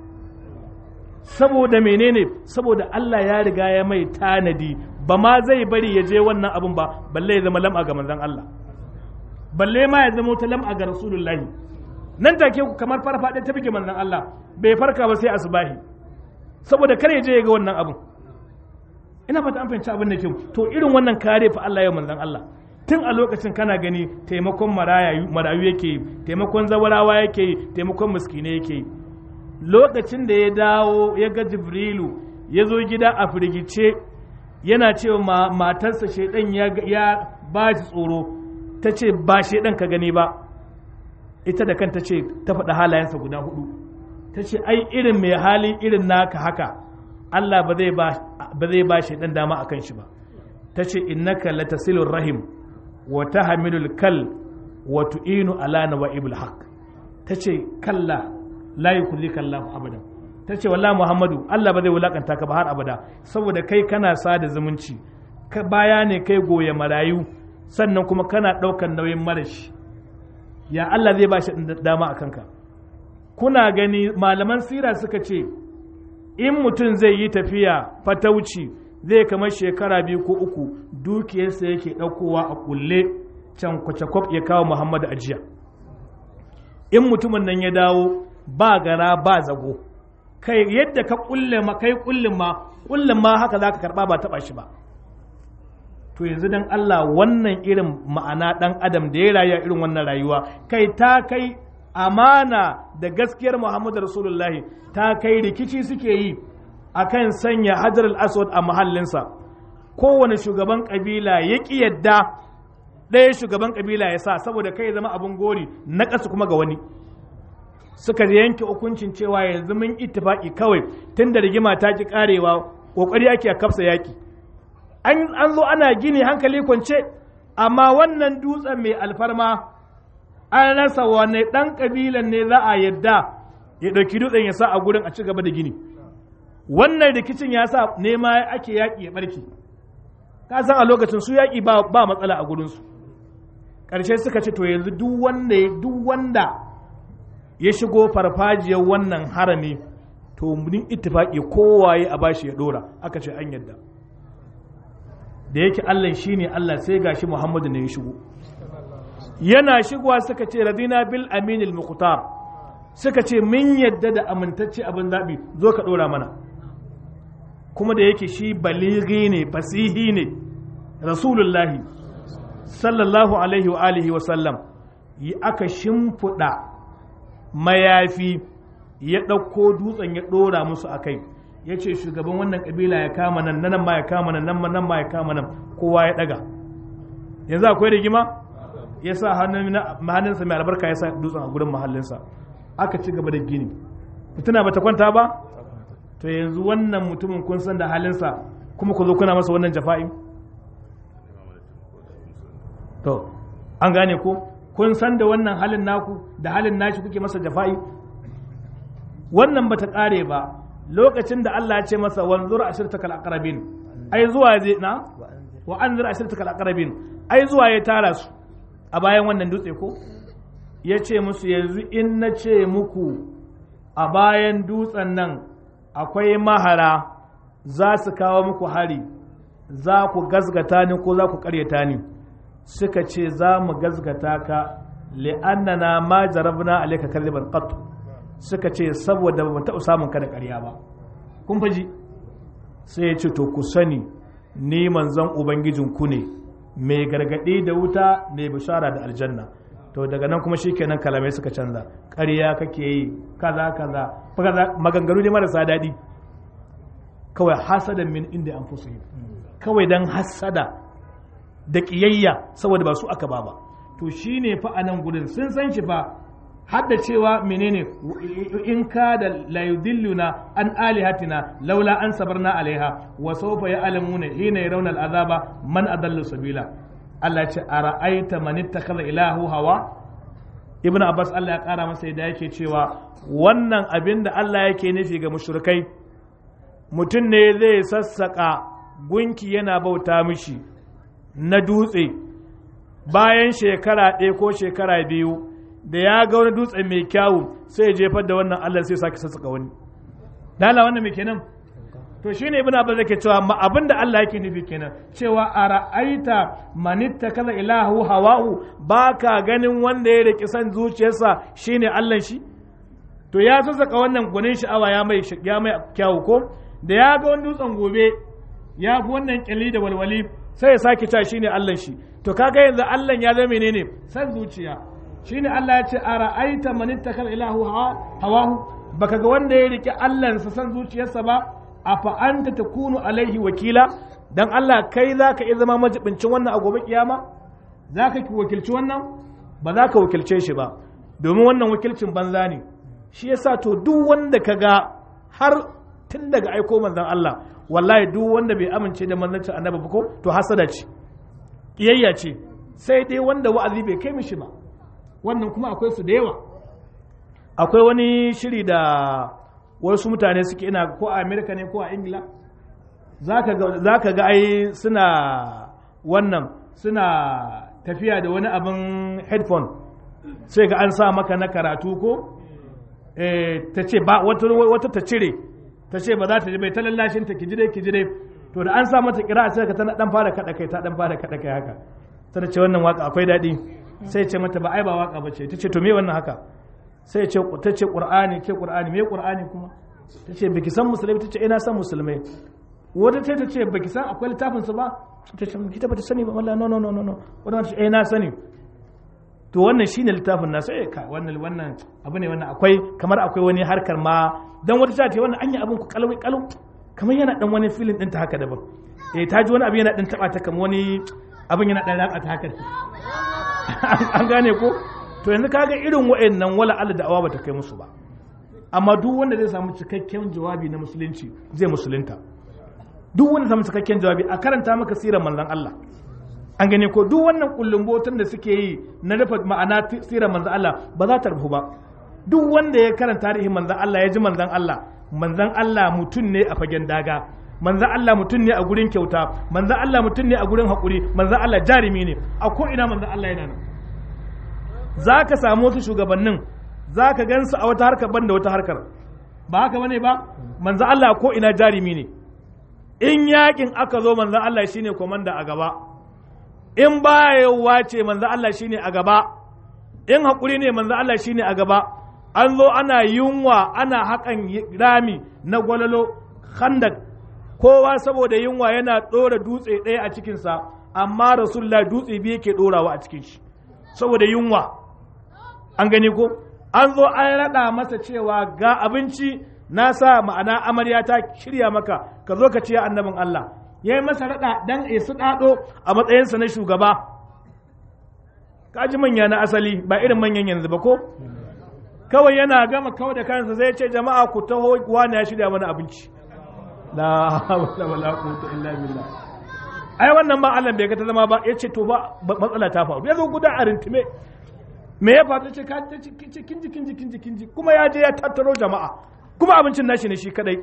saboda menene saboda Allah ya riga ya mai tanadi ba ma zai bari ya je wannan abin ba balle ya zama lam'a ga manzon Allah balle ma ya zama wata lam'a ga rasulullahi nan take ku kamar farfaɗe ta bige manzon Allah bai farka ba sai asubahi saboda kare je ya ga wannan abin ina fata an fahimci abin da kyau to irin wannan kare fa Allah ya manzon Allah tun a lokacin kana gani taimakon marayu yake yi taimakon zawarawa yake yi taimakon miskine yake yi lokacin da ya dawo ya ga jibrilu ya zo gida a firgice yana cewa matarsa shaidan ya ba shi tsoro ta ce ba shaidan ka gani ba ita da kanta ce ta faɗa halayensa guda hudu ta ce ai irin mai hali irin naka haka Allah ba zai ba shaidan dama akan shi ba ta ce innaka latasilur rahim wa tahmilul kal wa tu'inu ala nawaibil haqq ta ce kalla la yukullika Allah abadan ta ce wallahi Muhammadu Allah ba zai wulakanta ka ba har abada saboda kai kana sada zumunci ka baya ne kai goye marayu sannan kuma kana ɗaukan nauyin marashi ya Allah zai ba shi dama a kanka kuna gani malaman sira suka ce in mutum zai yi tafiya fatauci zai kamar shekara biyu ko uku dukiyarsa yake ɗaukowa a kulle can kwacakwaf ya kawo Muhammadu ajiya in mutumin nan ya dawo ba gara ba zago kai yadda ka kulle ma kai kullin ma kullin ma haka zaka karba ba taba shi ba to yanzu dan Allah wannan irin ma'ana dan adam da ya rayu irin wannan rayuwa kai ta kai amana da gaskiyar Muhammadu Rasulullahi ta kai rikici suke yi akan sanya Hajar al-Aswad a mahallinsa kowane shugaban kabila ya ki yadda ɗaya shugaban kabila ya sa saboda kai zama abin gori na ƙasa kuma ga wani suka yanke hukuncin cewa yanzu mun ittifaki kawai tun da rigima ta ki karewa kokari ake a kafsa yaki an zo ana gini hankali kwance amma wannan dutsen mai alfarma an rasa wane ɗan ƙabilan ne za a yadda ya ɗauki dutsen ya sa a gurin a ci gaba da gini wannan rikicin ya sa nema ake yaƙi ya ɓarke ka san a lokacin su yaƙi ba matsala a gurinsu ƙarshe suka ce to yanzu duk wanda duk wanda ya shigo farfajiyar wannan harami to mun ittifaqi kowaye a bashi ya dora aka ce an yadda da yake Allah shine Allah sai gashi Muhammadu ne ya shigo yana shigowa suka ce radina bil aminil muqtar suka ce mun yadda da amintacce abin zabi zo ka dora mana kuma da yake shi baligi ne fasihi ne rasulullahi sallallahu alaihi wa alihi wa sallam yi aka shimfiɗa mayafi ya ɗauko dutsen ya ɗora musu a kai ya ce shugaban wannan ƙabila ya kama nan nan ma ya kama nan nan nan ma ya kama nan kowa ya ɗaga yanzu akwai rigima ya sa hannunsa mai albarka ya sa dutsen a gurin mahallinsa aka ci gaba da gini fitina bata kwanta ba to yanzu wannan mutumin kun san da halinsa kuma ku zo kuna masa wannan jafa'i to an gane ko kun san da wannan halin naku da halin nashi kuke masa jafa'i wannan bata kare ba lokacin da Allah ya ce masa wanzur ashirtakal aqrabin ai zuwa zai na wa anzur ashirtakal aqrabin ai zuwa ya tara su a bayan wannan dutse ko ya ce musu yanzu in na ce muku a bayan dutsen nan akwai mahara za su kawo muku hari za ku gazgata ni ko za ku karyata ni suka ce za mu gazgata ka li'annana ma jarabna alayka kadhiban qat suka ce saboda ba taɓa samun ka da ƙarya ba kun faji sai ya ce to ku sani ni manzon ubangijin ku ne mai gargaɗi da wuta mai bishara da aljanna to daga nan kuma shikenan kalamai suka canza ƙarya kake yi kaza kaza maganganu ne marasa daɗi kawai hasadan min inda an fusu kawai dan hasada da ƙiyayya saboda ba su aka ba ba to shine fa a nan gudun sun san shi fa har da cewa menene in ka da layudilluna an alihatina laula an sabarna alaiha wa sawfa ya'lamuna hina yarawna al'azaba man adallu sabila Allah ce a ra'aita man ittakhadha ilahu hawa ibnu abbas Allah ya kara masa yadda yake cewa wannan abin da Allah yake nufi ga mushrikai mutum ne zai sassaka gunki yana bauta mishi na dutse bayan shekara ɗaya ko shekara biyu da ya ga wani dutse mai kyawu sai ya jefar da wannan Allah sai sake sassaka wani dala wannan mai kenan to shine ibn abbas yake cewa ma abin da Allah yake nufi kenan cewa a ra'aita manitta kaza ilahu hawahu baka ganin wanda ya riki san zuciyarsa shine Allah shi to ya sassaka wannan gwanin sha'awa ya mai ya mai kyawu ko da ya ga wani dutsen gobe ya fi wannan kyalli da walwali sai ya sake cewa shine Allah shi to kaga yanzu Allah ya zama menene san zuciya shine Allah ya ce a ra'aita man ittakal ilahu hawahu baka ga wanda ya rike Allah sa san zuciyarsa ba afa anta takunu alaihi wakila dan Allah kai zaka iya zama majibincin wannan a gobe kiyama zaka ki wakilci wannan ba za ka wakilce shi ba domin wannan wakilcin banza ne shi yasa to duk wanda ka ga har tun daga aiko manzon Allah wallahi duk wanda bai amince da manzancin annabi ba ko to hasada ce kiyayya ce sai dai wanda wa'azi bai kai mishi ba wannan kuma akwai su da yawa akwai wani shiri da wasu mutane suke ina ko a amerika ne ko a ingila za ka ga ai suna wannan suna tafiya da wani abin headphone sai ga an sa maka na karatu ko ta ce ba wata ta cire ta ce ba za ta ji bai ta lallashin ta kijire kijire to da an sa mata kira sai ka tana dan fara kada kai ta dan fara kada kai haka sai ce wannan waka akwai daɗi sai ce mata ba ai ba waka bace ta ce to me wannan haka sai ce ta ce qur'ani ke qur'ani me qur'ani kuma ta ce baki san musulmai ta ce ina san musulmai wata ce ta ce baki san akwai littafin su ba ta ce kita bata sani ba wallahi no no no no no wannan ce eh na sani to wannan shine littafin na sai ka wannan wannan abu ne wannan akwai kamar akwai wani harkar ma dan wata ta ce wannan anya abun ku kalwai kalu kamar yana dan wani filin din ta haka daban eh ta ji wani abu yana dan taba ta kamar wani abin yana dan ratsa ta haka an gane ko to yanzu kaga irin wa'annan wala Allah da awa bata kai musu ba amma duk wanda zai samu cikakken jawabi na musulunci zai musulunta duk wanda samu cikakken jawabi a karanta maka sirar manzon Allah an gane ko duk wannan kullumbotan da suke yi na rufe ma'ana sirar manzon Allah ba za ta rufu ba duk wanda ya karanta tarihin manzon Allah ya ji manzon Allah manzon Allah mutum ne a fagen daga manzon Allah mutum ne a gurin kyauta manzon Allah mutum ne a gurin haƙuri manzon Allah jarumi ne a ko ina manzon Allah yana nan za ka samu wasu shugabannin za ka gansu a wata harkar ban da wata harkar ba haka bane ba manzon Allah ko ina jarumi ne in yakin aka zo manzon Allah shine komanda a gaba in bayawa ce manzon Allah shine a gaba in haƙuri ne manzon Allah shine a gaba an zo ana yunwa ana haƙan rami na gwalalo khandak kowa saboda yunwa yana ɗora dutse ɗaya a cikinsa amma rasulullah dutse biyu yake ɗorawa a cikin shi saboda yunwa an gani ko an zo an raɗa masa cewa ga abinci na sa ma'ana amarya ta shirya maka ka zo ka ce annabin Allah ya yi masa raɗa dan ya su ɗaɗo a matsayinsa na shugaba kaji manya na asali ba irin manyan yanzu ba ko kawai yana gama kawai da kansa zai ce jama'a ku taho wani ya shirya mana abinci la hawla wala quwwata illa billah ai wannan ma Allah bai ga ta zama ba yace to ba matsala ta faru yazo guda a rintime me ya faru ce ka kin ji kin ji kin ji kin ji kuma ya je ya tattaro jama'a kuma abincin nashi ne shi kadai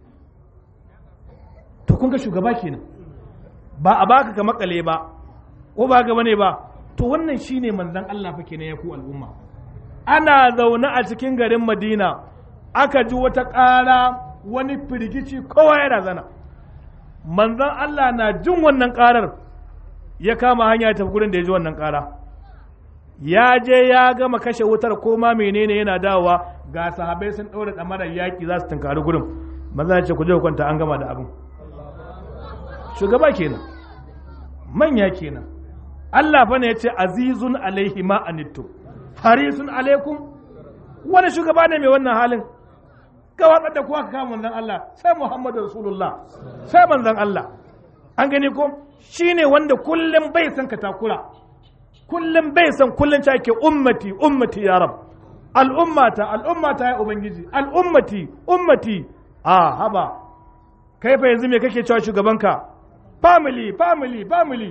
to kun ga shugaba kenan ba a baka ka makale ba ko ba ga bane ba to wannan shine manzon Allah fa kenan ya ku al'umma ana zaune a cikin garin Madina aka ji wata ƙara wani firgici kowa ya razana manzon Allah na jin wannan ƙarar ya kama hanya ta gurin da ya ji wannan ƙara ya je ya gama kashe wutar ko ma menene yana dawowa ga sahabai sun ɗaura ɗamarar yaƙi za su tunkari gurin maza ya ce ku je ku kwanta an gama da abin shugaba kenan manya kenan Allah fa ne ya ce azizun alaihi ma anittu harisun alaikum wani shugaba ne mai wannan halin ka watsar da kuwa ka kama manzon Allah sai Muhammadu Rasulullah sai manzon Allah an gani ko shine wanda kullum bai san ka takura kullum bai san kullum ta ke ummati ummati ya rab al'ummata al'ummata ya ubangiji al'ummati ummati a haba kai fa yanzu me kake cewa shugabanka family family family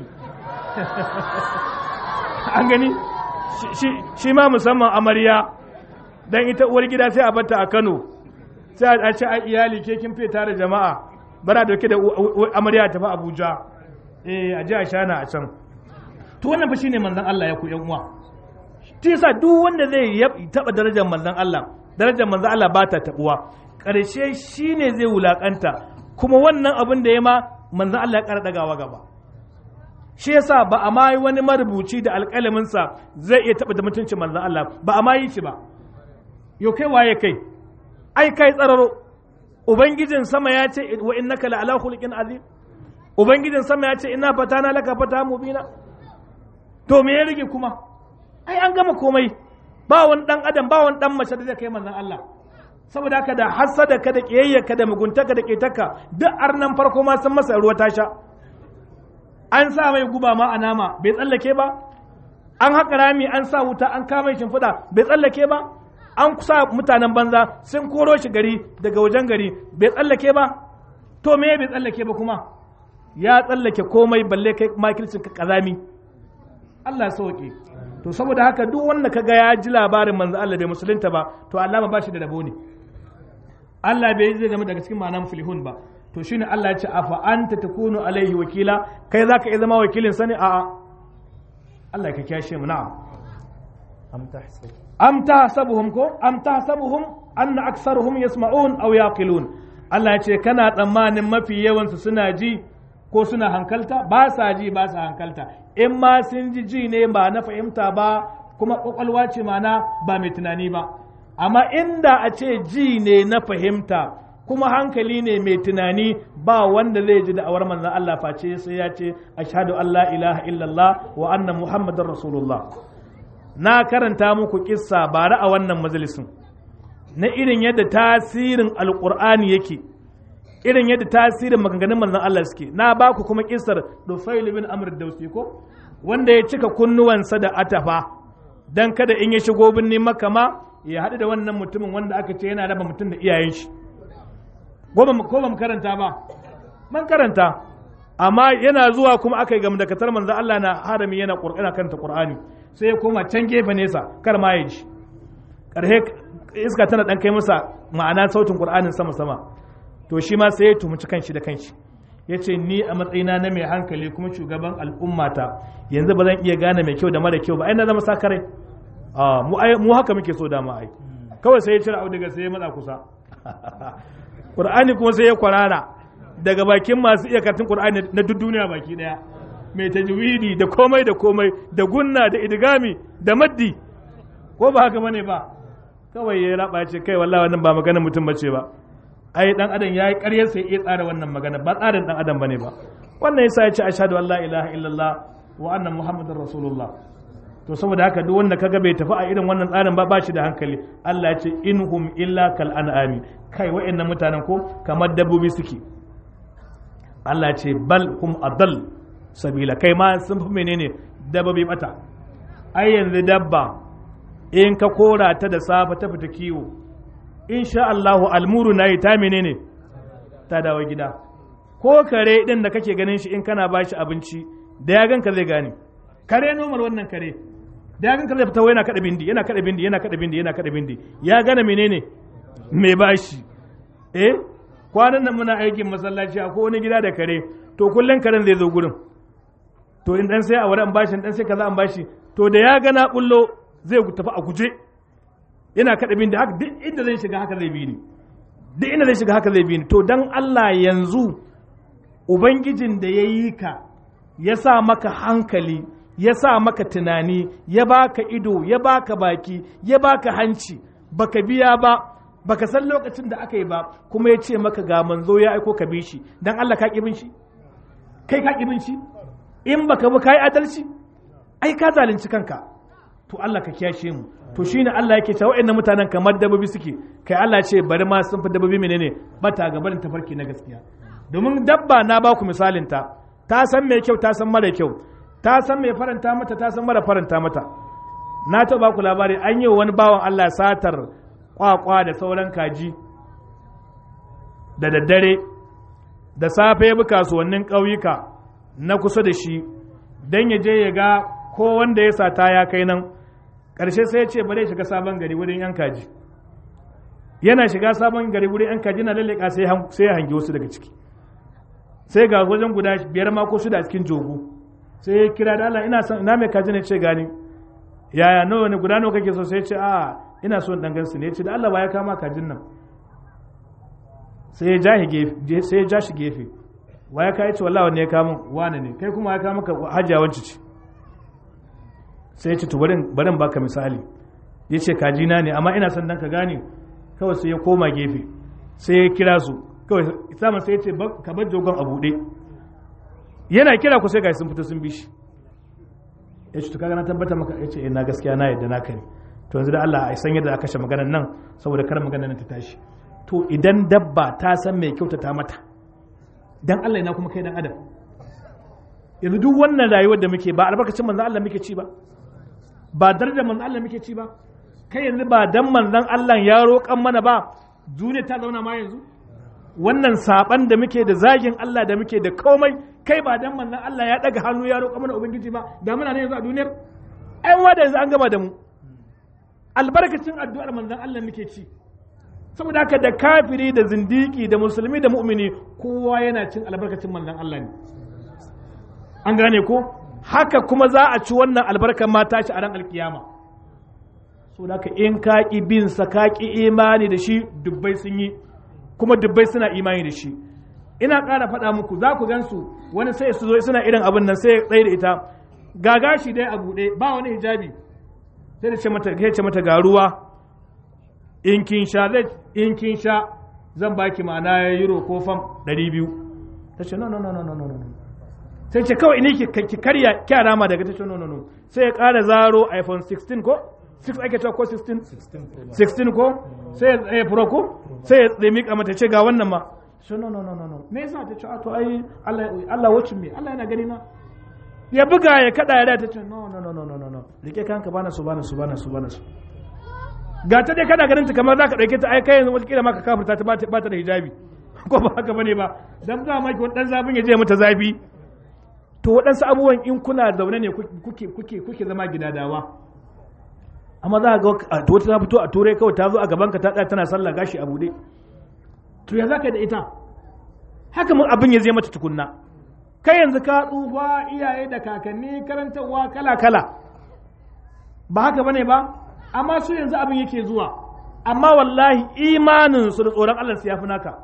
an gani shi ma musamman amarya dan ita uwar gida sai a batta a Kano sai a ce ai iyali ke kin fita da jama'a bara dauke da amarya ta fa Abuja eh a je a shana a can to wannan fa shine manzon Allah ya ku yan uwa shi yasa duk wanda zai taba darajar manzon Allah darajar manzon Allah ba ta tabuwa karshe shine zai wulakanta kuma wannan abin da ya ma manzon Allah ya kara dagawa gaba shi yasa ba a ma yi wani marubuci da alƙalaminsa zai iya taɓa da mutuncin manzon Allah ba a ma yi shi ba yau kai waye kai ai kai tsararo ubangijin sama ya ce wa innaka la ala khuluqin azim ubangijin sama ya ce ina fatana laka fata mubina to me ya rage kuma ai an gama komai ba wani dan adam ba wani dan mace da zai kai manzon Allah saboda haka da hasada ka da kiyayya ka da muguntaka da ketaka duk arnan farko ma sun masa ruwa ta sha an sa mai guba ma a nama bai tsallake ba an haƙa rami an sa wuta an kama shimfiɗa bai tsallake ba an sa mutanen banza sun koro shi gari daga wajen gari bai tsallake ba to me bai tsallake ba kuma ya tsallake komai balle kai makircin ka kazami Allah sauke to saboda haka duk wanda kaga ya ji labarin manzo Allah bai musulunta ba to Allah ba shi da rabo ne Allah bai zai zama daga cikin ma'anan filihun ba to shine Allah ya ce afa anta takunu alaihi wakila kai zaka iya zama wakilin sani a'a Allah ka kiyashe mu na'am am tahsab am tahsabuhum ko am tahsabuhum anna aktsaruhum yasma'un aw yaqilun Allah ya ce kana tsammanin mafi yawan su suna ji ko suna hankalta ba sa ji ba sa hankalta in ma sun ji ji ne ba na fahimta ba kuma kwakwalwa ce mana ba mai tunani ba amma inda a ce ji ne na fahimta kuma hankali ne mai tunani ba wanda zai ji da'awar manzon Allah face sai ya ce ashhadu an la ilaha illallah wa anna muhammadar rasulullah na karanta muku kissa bara a wannan majalisin na irin yadda tasirin alqur'ani yake irin yadda tasirin maganganun manzon Allah suke na ba ku kuma kissar Dufail bin Amr Dausi ko wanda ya cika kunnuwansa da atafa dan kada in ya shigo birnin makka ma ya haɗu da wannan mutumin wanda aka ce yana raba mutum da iyayen shi ko ba mu karanta ba man karanta amma yana zuwa kuma aka yi gamdakatar manzo Allah na harami yana ƙur'ana kanta Qur'ani sai ya koma can gefe nesa kar ma ya ji karhe iska tana dan kai masa ma'ana sautin Qur'anin sama sama to shi ma sai ya tumuci kanshi da kanshi yace ni a matsayina na mai hankali kuma shugaban al'ummata yanzu ba zan iya gane mai kyau da mara kyau ba ai na zama sakarai a mu mu haka muke so da ma ai kawai sai ya cire auduga sai ya matsa kusa Qur'ani kuma sai ya kwarara daga bakin masu iya karatun Qur'ani na duk duniya baki daya mai tajwidi da komai da komai da gunna da idgami da maddi ko ba haka bane ba kawai ya raba ce kai wallahi wannan ba magana mutum bace ba ai dan adam yayi ƙaryar sai ya tsara wannan magana ba tsarin dan adam bane ba wannan yasa ya ce ashhadu an la ilaha illallah wa anna muhammadar rasulullah to saboda haka duk wanda kaga bai tafi a irin wannan tsarin ba ba shi da hankali Allah ya ce inhum illa kal an'ami kai wa'annan mutanen ko kamar dabbobi suke Allah ce bal hum adal sabila kai ma sun fi menene dabbobi mata ai yanzu dabba in ka kora ta da safa ta fita kiwo insha Allahu almuru nayi ta menene ta dawo gida ko kare din da kake ganin shi in kana bashi abinci da ya ganka zai gane kare normal wannan kare da ya ganka zai fita yana kada bindi yana kada bindi yana kada bindi yana kada bindi ya gane menene mai bashi eh kwanan nan muna aikin masallaci akwai wani gida da kare to kullum karen zai zo gurin to in dan sai a wani an bashi dan sai kaza an bashi to da ya gana bullo zai tafi a guje yana kada bin da haka duk inda zai shiga haka zai bi ni duk inda zai shiga haka zai bi ni to dan Allah yanzu ubangijin da ya yi ka ya sa maka hankali ya sa maka tunani ya baka ido ya baka baki ya baka hanci baka biya ba baka san lokacin da aka yi ba kuma ya ce maka ga manzo ya aiko ka bi shi dan Allah ka bin shi kai ka bin shi in baka bi kai adalci ai ka zalunci kanka to Allah ka kiyashe mu to shine Allah yake cewa waɗannan mutanen kamar dabbobi suke kai Allah ce bari ma sun fi dabbobi menene bata ga barin tafarki na gaskiya domin dabba na ba ku misalin ta ta san mai kyau ta san mara kyau ta san mai faranta mata ta san mara faranta mata na ta ba ku labari an yi wani bawan Allah satar kwakwa da sauran kaji da daddare da safe ya bi kasuwannin ƙauyuka na kusa da shi don ya je ya ga ko wanda ya sata ya kai nan ƙarshe sai ya ce bari shiga sabon gari wurin yan kaji yana shiga sabon gari wurin yan kaji na lalleka sai ya hangi wasu daga ciki sai ga wajen guda biyar ma ko shida a cikin jogo sai ya kira da Allah ina son ina mai kaji ne ce gani yaya nawa ne guda nawa kake so sai ya ce a ina so dan gansu ne ya ce da Allah ba ya kama kajin nan sai ya ja gefe sai ya ja shi gefe wa ya kai ce wallahi wanne ya kama wane ne kai kuma ya kama ka hajiya wance ce sai ya ce to barin barin baka misali ya ce kajina ne amma ina son dan ka gane kawai sai ya koma gefe sai ya kira su kawai samun sai ya ce ka bar jogon a buɗe yana kira ku sai ga sun fito sun bi shi ya ce to kaga na tabbata maka ya ce ina gaskiya na yadda naka ne to yanzu da Allah a san yadda aka kashe maganar nan saboda kar maganar nan ta tashi to idan dabba ta san mai kyautata mata dan Allah ina kuma kai dan adam yanzu duk wannan rayuwar da muke ba albarkacin manzon Allah muke ci ba ba darajar manzon Allah muke ci ba kai yanzu ba dan manzon Allah ya roƙan mana ba duniya ta zauna ma yanzu wannan saban da muke da zagin Allah da muke da komai kai ba dan manzon Allah ya daga hannu ya roƙa mana ubangiji ba da muna ne yanzu a duniyar ai wa da yanzu an gama da mu albarkacin addu'ar manzon Allah muke ci saboda haka da kafiri da zindiki da musulmi da mu'mini kowa yana cin albarkacin manzon Allah ne an gane ko haka kuma za a ci wannan albarkar mata shi a ran alkiyama so haka in ka ki bin sa ka ki imani da shi dubbai sun yi kuma dubbai suna imani da shi ina ƙara faɗa muku za ku gansu wani sai su zo suna irin abin nan sai ya tsaye da ita gaga shi dai a buɗe ba wani hijabi sai da ce mata kai ce mata ga ruwa in kin sha zai in kin sha zan baki ma'ana euro ko fam 200 ta ce no no no no no no sai ce kawai ni ki karya kyara ma daga ta ce no no no sai ya ƙara zaro iphone 16 ko 6 ake cewa ko 16 16 ko sai ya pro ko sai ya mika mata ce ga wannan ma shi no no no no no me yasa ta ce to ai Allah Allah wacin me Allah yana gani na ya buga ya kada ya ta ce no no no no no no rike kanka bana su bana su bana su bana su ga ta dai kana ganin ta kamar zaka dauke ta ai kai yanzu wata ma ka kafirta ta ba ta da hijabi ko ba haka bane ba dan za maki wani dan zafin ya je mata zafi to waɗansu abubuwan in kuna zaune ne kuke kuke kuke zama gidadawa amma za ga wata ta fito a turai kawai ta zo a gaban ka ta tsaya tana sallah gashi a bude to ya zaka da ita haka mun abin ya zai mata tukunna kai yanzu ka tsufa iyaye da kakanni karantarwa kala kala ba haka bane ba amma su yanzu abin yake zuwa amma wallahi imanin su da tsoron Allah su yafi naka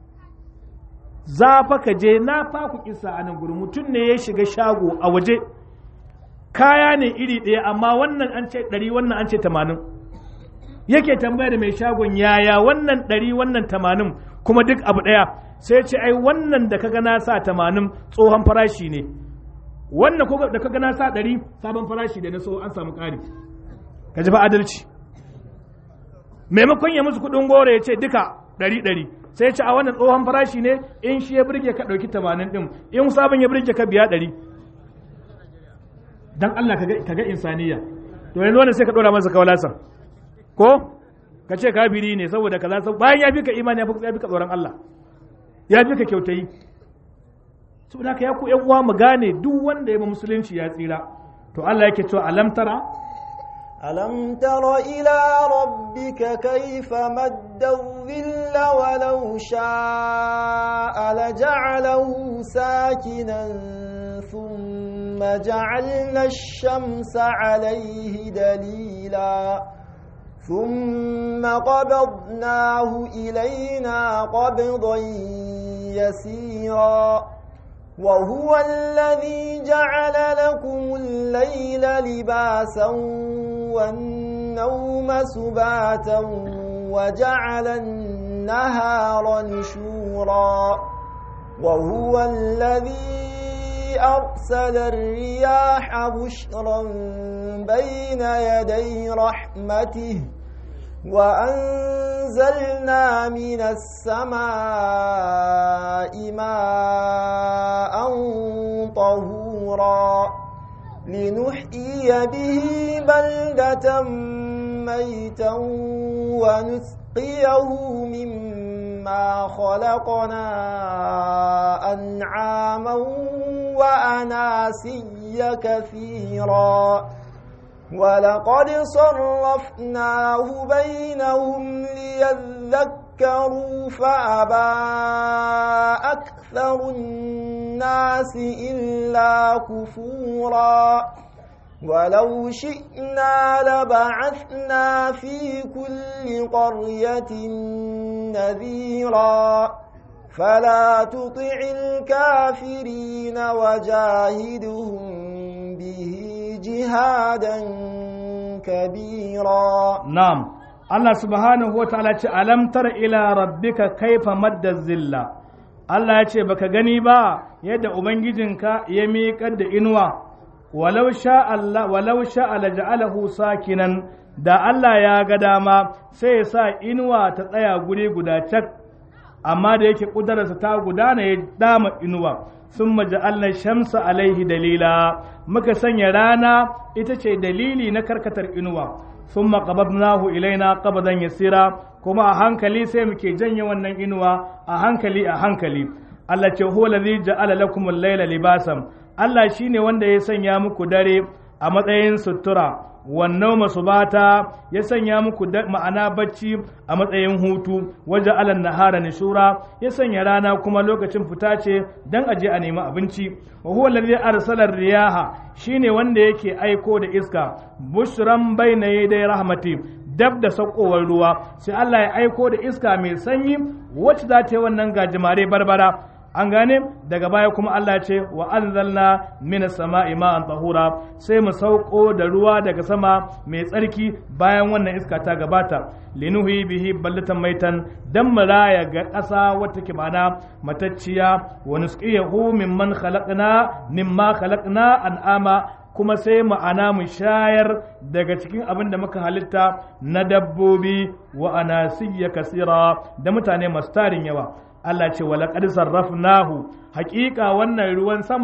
za fa ka je na fa ku kisa a nan gurin mutum ne ya shiga shago a waje kaya ne iri ɗaya amma wannan an ce ɗari wannan an ce tamanin yake tambaya da mai shagon yaya wannan ɗari wannan tamanin kuma duk abu ɗaya sai ce ai wannan da kaga na sa tamanin tsohon farashi ne wannan ko da kaga na sa ɗari sabon farashi da na so an samu ƙari ka ji fa adalci maimakon ya musu kuɗin goro ya ce duka ɗari ɗari sai ce a wannan tsohon farashi ne in shi ya burge ka ɗauki tamanin ɗin in sabon ya burge ka biya ɗari dan Allah ka ga insaniya to yanzu wannan sai ka ɗora masa kawalasan ko ka ce kafiri ne saboda kaza bayan ya fi ka imani ya fi ka tsoron Allah ya fi ka kyautayi saboda haka ya ku yan uwa mu gane duk wanda ya ba musulunci ya tsira to Allah yake cewa alam tara ألم تر إلى ربك كيف مد الظل ولو شاء لجعله ساكنا ثم جعلنا الشمس عليه دليلا ثم قبضناه إلينا قبضا يسيرا وهو الذي جعل لكم الليل لباسا والنوم سباتا وجعل النهار نشورا وهو الذي أرسل الرياح بشرا بين يدي رحمته وأنزلنا من السماء ماء طهورا لنحيي به بلدة ميتا ونسقيه مما خلقنا أنعاما وأناسيا كثيرا ولقد صرفناه بينهم ليذكروا فأبى أكثر الناس إلا كفورا ولو شئنا لبعثنا في كل قرية نذيرا فلا تطع الكافرين وجاهدهم به جهادا كبيرا نعم الله سبحانه وتعالى ألم تر إلى ربك كيف مد الزلة Allah ya ce baka gani ba yadda Ubangijinka ya miƙar da inuwa walau sha Allah walau sha ja'alahu sakinan da Allah ya ga dama sai ya sa inuwa ta tsaya guri guda cak amma da yake ƙudararsa ta gudana ya dama inuwa sun maja'alna shamsa alaihi dalila muka sanya rana ita ce dalili na karkatar inuwa sun maƙabadnahu ilaina ƙabadan yasira kuma a hankali sai muke janye wannan inuwa a hankali a hankali Allah ce huwa ladhi ja'ala lakum al-laila libasan Allah shine wanda ya sanya muku dare a matsayin sutura wannan masubata ya sanya muku ma'ana bacci a matsayin hutu waje alan nahara nishura ya sanya rana kuma lokacin fita ce dan aje a nemi abinci wa huwa alladhi arsala riyaha shine wanda yake aiko da iska bushran bayna yaday rahmati dab da sakowar ruwa sai Allah ya aiko da iska mai sanyi wacce za ta yi wannan gajimare barbara an gane daga baya kuma Allah ce wa anzalna minas sama'i ma'an tahura sai mu sauko da ruwa daga sama mai tsarki bayan wannan iska ta gabata linuhi bihi ballatan maitan dan maraya ga ƙasa wata ke mana matacciya wa nusqiyahu mimman khalaqna mimma khalaqna an'ama kuma sai ma'ana mu shayar daga cikin abin da muka halitta na dabbobi wa anasiyya kasira da mutane masu tarin yawa Allah ce wa laqad sarrafnahu haƙiƙa wannan ruwan sama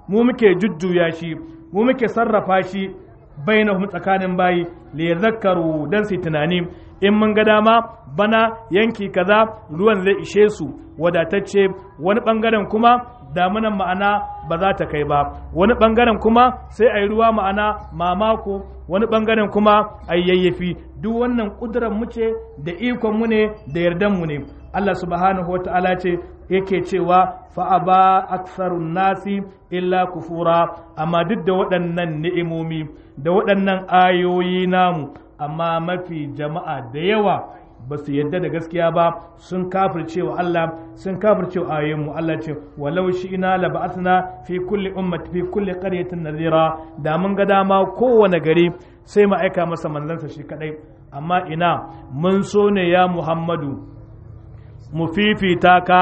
mu muke jujjuya shi mu muke sarrafa shi bainahum tsakanin bayi li yadhakkaru dan su tunani in mun ga dama bana yanki kaza ruwan zai ishe su wadatacce wani bangaren kuma damunan ma'ana ba za ta kai ba wani bangaren kuma sai a yi ruwa ma'ana mamako wani bangaren kuma a yi yayyafi duk wannan kudurar mu ce da ikon mu ne da yardan mu ne Allah subhanahu wa ta'ala ce yake cewa fa'aba aksarun nasi illa kufura amma duk da waɗannan ni'imomi da waɗannan ayoyi namu amma mafi jama'a da yawa ba su yadda da gaskiya ba sun kafirce wa Allah sun kafirce wa ayoyinmu Allah ce walau shi ina la ba'athna fi kulli ummati fi kulli qaryatin nadhira da mun ga dama kowane gari sai mu aika masa manzansa shi kadai amma ina mun so ne ya Muhammadu mu fifita ka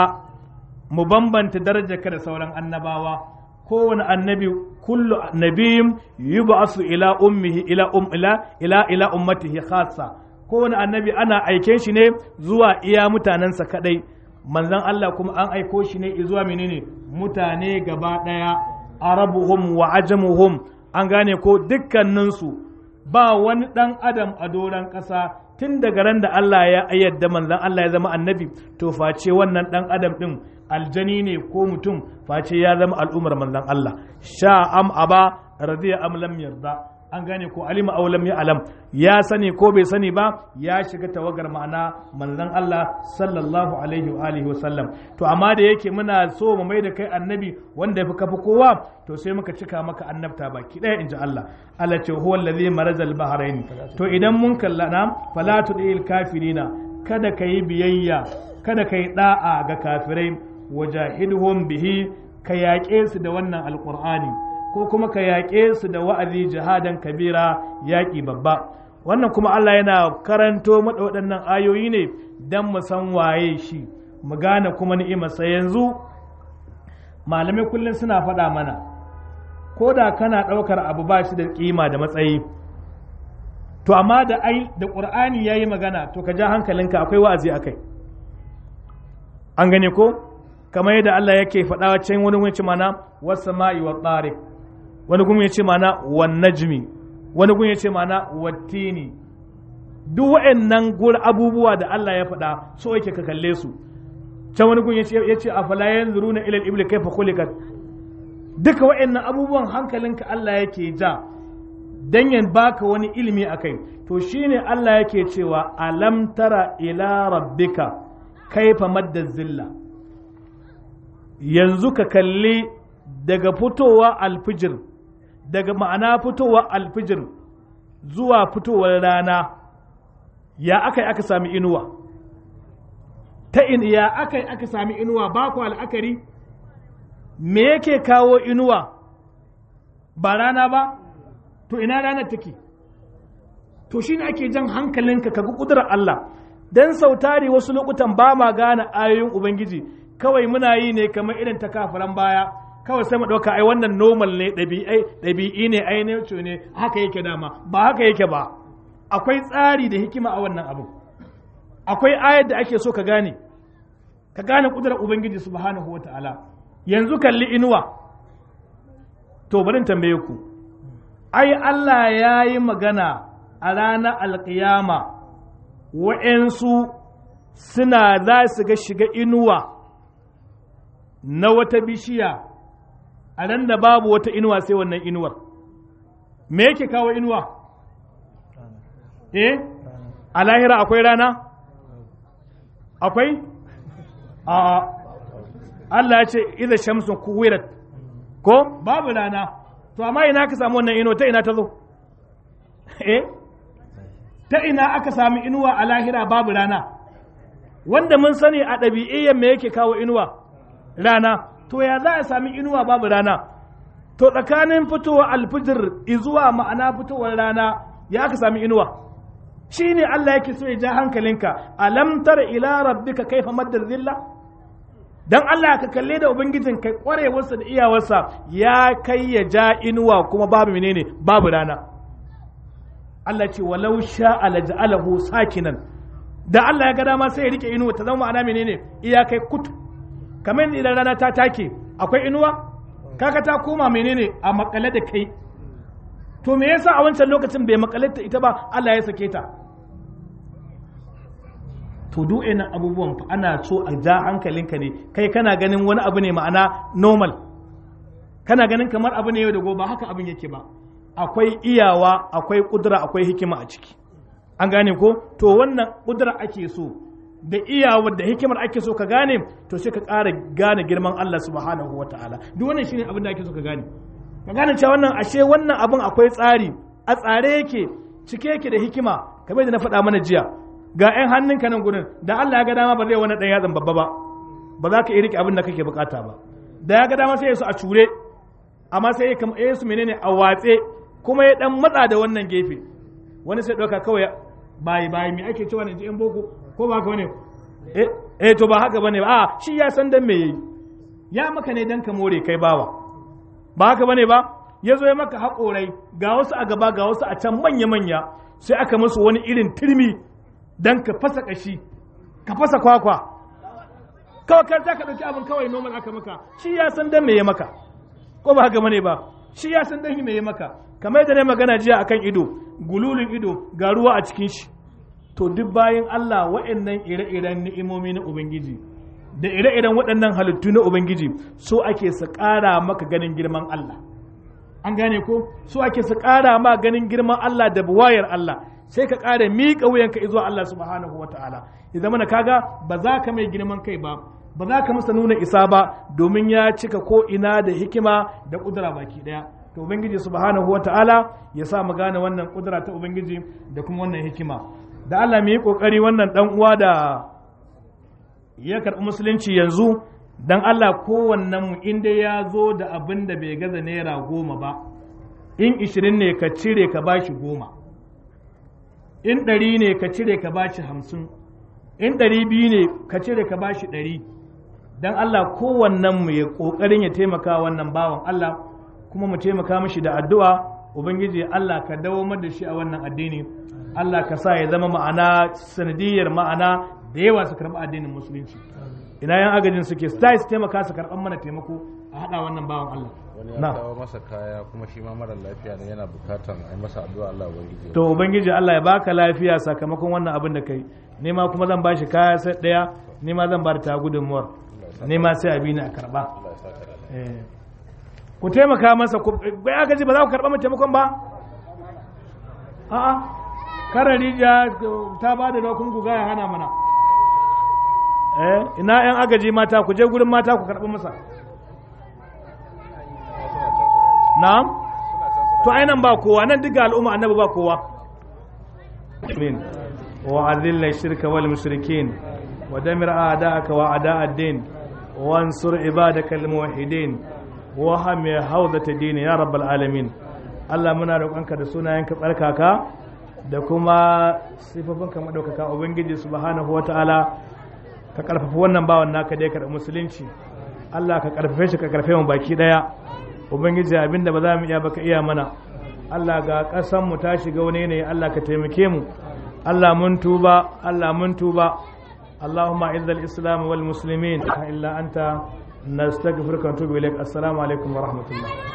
mu bambanta darajarka da sauran annabawa kowane annabi kullu nabiyin yub'asu ila ummihi ila um ila ila ila ummatihi khassa kowane annabi ana aiken shi ne zuwa iya mutanensa kadai manzon Allah kuma an aiko shi ne zuwa menene mutane gaba daya arabuhum wa ajamuhum an gane ko dukkaninsu ba wani dan adam a doron ƙasa tun daga ran da Allah ya ayyadda manzon Allah ya zama annabi to face wannan dan adam din aljani ne ko mutum face ya zama al'ummar manzon Allah sha am aba radiya am lam yarda an gane ko alima aw lam ya'lam ya sani ko bai sani ba ya shiga tawagar ma'ana manzon Allah sallallahu alaihi wa alihi wasallam to amma da yake muna so mu mai da kai annabi wanda yafi kafi kowa to sai muka cika maka annabta baki ɗaya inji Allah Allah ce huwa allazi marajal bahrain to idan mun kallana fala tudil kafirina kada ka yi biyayya kada ka yi da'a ga kafirai wajahidhum bihi ka yaƙe su da wannan alqur'ani ko kuma ka yaƙe su da wa'azi jihadan kabira yaƙi babba wannan kuma Allah yana karanto maɗa waɗannan ayoyi ne don mu san waye shi mu gane kuma ni'imarsa yanzu malamai kullum suna faɗa mana ko da kana ɗaukar abu ba shi da ƙima da matsayi to amma da ai da ƙur'ani ya yi magana to ka ja hankalinka akwai wa'azi a kai an gane ko kamar yadda Allah yake faɗa can wani wani mana wasu ma'i wa tsarik wani gun ya ce mana wan najmi wani gun ya ce mana wattini duk wa'annan gur abubuwa da Allah ya faɗa so yake ka kalle su can wani gun ya ce a fala yanzuruna ila al-ibli kayfa khuliqat duka wa'annan abubuwan hankalinka Allah yake ja dan ya baka wani ilimi akai to shine Allah yake cewa alam tara ila rabbika kaifa madda zilla yanzu ka kalli daga fitowa alfijir daga ma'ana fitowa alfijir zuwa fitowar rana ya aka yi aka sami inuwa ta in ya aka yi aka sami inuwa ba ku al'akari me yake kawo inuwa ba rana ba to ina ranar take to shine ake jan hankalinka ka ga kudurar Allah dan sautari wasu lokutan ba ma gane ayoyin ubangiji kawai muna yi ne kamar irin ta kafiran baya kawai sai mu ɗauka ai wannan normal ne ɗabi'ai ɗabi'i ne ai ne ne haka yake dama ba haka yake ba akwai tsari da hikima a wannan abu akwai ayar da ake so ka gane ka gane kudurar ubangiji subhanahu wa ta'ala yanzu kalli inuwa to bari tambaye ku ai Allah ya yi magana a ranar alƙiyama wa'yansu suna za su ga shiga inuwa na wata bishiya a nan da babu wata inuwa sai wannan inuwar me yake kawo inuwa eh a lahira akwai rana akwai a Allah ya ce iza shamsun kuwirat ko babu rana to amma ina ka samu wannan inuwa ta ina ta zo eh ta ina aka sami inuwa a lahira babu rana wanda mun sani a ɗabi'iyyar me yake kawo inuwa rana to ya za a sami inuwa babu rana to tsakanin fitowa alfijir izuwa ma'ana fitowar rana ya aka sami inuwa shi ne Allah yake so ya ja hankalinka alam tara ila rabbika kaifa maddar zilla dan Allah ka kalle da ubangijin kai kwarewarsa da iyawarsa ya kai ya ja inuwa kuma babu menene babu rana Allah ce walau sha'a laj'alahu sakinan da Allah ya ga dama sai ya rike inuwa ta zama ma'ana menene iyakai kutu kamar idan rana ta take akwai inuwa kaga ta koma menene a makale da kai to me yasa a wancan lokacin bai makale ta ita ba Allah ya sake ta to duk ina abubuwan fa ana so a ja hankalinka ne kai kana ganin wani abu ne ma'ana normal kana ganin kamar abu ne yau da gobe haka abin yake ba akwai iyawa akwai kudura akwai hikima a ciki an gane ko to wannan kudura ake so da iyawar da hikimar ake so ka gane to sai ka ƙara gane girman Allah subhanahu wataala duk wannan shine abin da ake so ka gane ka gane cewa wannan ashe wannan abin akwai tsari a tsare yake cike yake da hikima kamar da na faɗa mana jiya ga 'yan hannunka nan gurin da Allah ya ga dama ba zai wani ɗan yatsan babba ba ba za ka iya rike abin da kake bukata ba da ya ga dama sai ya su a cure amma sai ya su menene a watse kuma ya dan matsa da wannan gefe wani sai ɗauka kawai bayi bayi me ake cewa ne ji yan boko ko ba ka bane eh eh to ba haka bane ba a shi ya san dan me yayi ya maka ne dan ka more kai bawa ba haka bane ba ya zo ya maka haƙorai ga wasu a gaba ga wasu a can manya manya sai aka musu wani irin turmi dan ka fasa kashi ka fasa kwakwa kawai kan za ka ɗauki abin kawai noman aka maka shi ya san dan me ya maka ko ba haka bane ba shi ya san dan me ya maka kamar yadda na magana jiya akan ido gululun ido ga ruwa a cikin shi to duk bayan Allah wa'annan ire-iren ni'imomi na ubangiji da ire-iren waɗannan halittu na ubangiji so ake su ƙara maka ganin girman Allah an gane ko so ake su ƙara ma ganin girman Allah da buwayar Allah sai ka ƙara miƙa wuyanka zuwa Allah subhanahu wa ta'ala ya zama na kaga ba za ka mai girman kai ba ba za ka masa nuna isa ba domin ya cika ko ina da hikima da ƙudura baki ɗaya to ubangiji subhanahu wa ta'ala ya sa mu gane wannan ƙudura ta ubangiji da kuma wannan hikima da Allah mu yi ƙoƙari wannan ɗan uwa da ya karɓi musulunci yanzu dan Allah kowannen mu inda ya zo da abin da bai gaza naira goma ba in ishirin ne ka cire ka bashi goma in ɗari ne ka cire ka bashi hamsin in ɗari biyu ne ka cire ka bashi ɗari don Allah kowannen mu ya ƙoƙarin ya taimaka wannan bawan Allah kuma mu taimaka mishi da addu'a ubangiji Allah ka dawo da shi a wannan addini Allah ka sa ya zama ma'ana sanadiyar ma'ana da yawa su karɓi addinin musulunci ina yan agajin suke su su taimaka su karɓan mana taimako a haɗa wannan bawan Allah wani ya kawo masa kaya kuma shi ma mara lafiya ne yana bukatan a yi masa addu'a Allah ubangiji to ubangiji Allah ya baka lafiya sakamakon wannan abin da kai ni ma kuma zan bashi kaya sai daya ni ma zan bar ta gudunmuwar ni ma sai abi ni a karba eh ku taimaka masa ku bai aka ji ba za ku karba mu taimakon ba a'a kara rijiya ta ba da dokun ku gaya hana mana eh ina yan agaji mata ku je gurin mata ku karba masa na'am to ainihin ba kowa nan duka al'umma annabi ba kowa amin wa azilla shirka wal mushrikin wa damir a'da'aka wa a'da' ad-din wa ansur ibadaka al muwahhidin wa hami hawdata din ya rabbal alamin Allah muna roƙonka da sunayenka tsarkaka da kuma sifofinka madaukaka ubangiji subhanahu wata'ala ka karfafa wannan bawan naka dai ka da musulunci Allah ka karfafe shi ka karfafe mu baki daya ubangiji abinda ba za mu iya baka iya mana Allah ga ƙasan mu ta shiga wani ne Allah ka taimake mu Allah mun tuba Allah mun tuba اللهم اعز الاسلام والمسلمين الا انت نستغفرك ونتوب اليك السلام عليكم ورحمه الله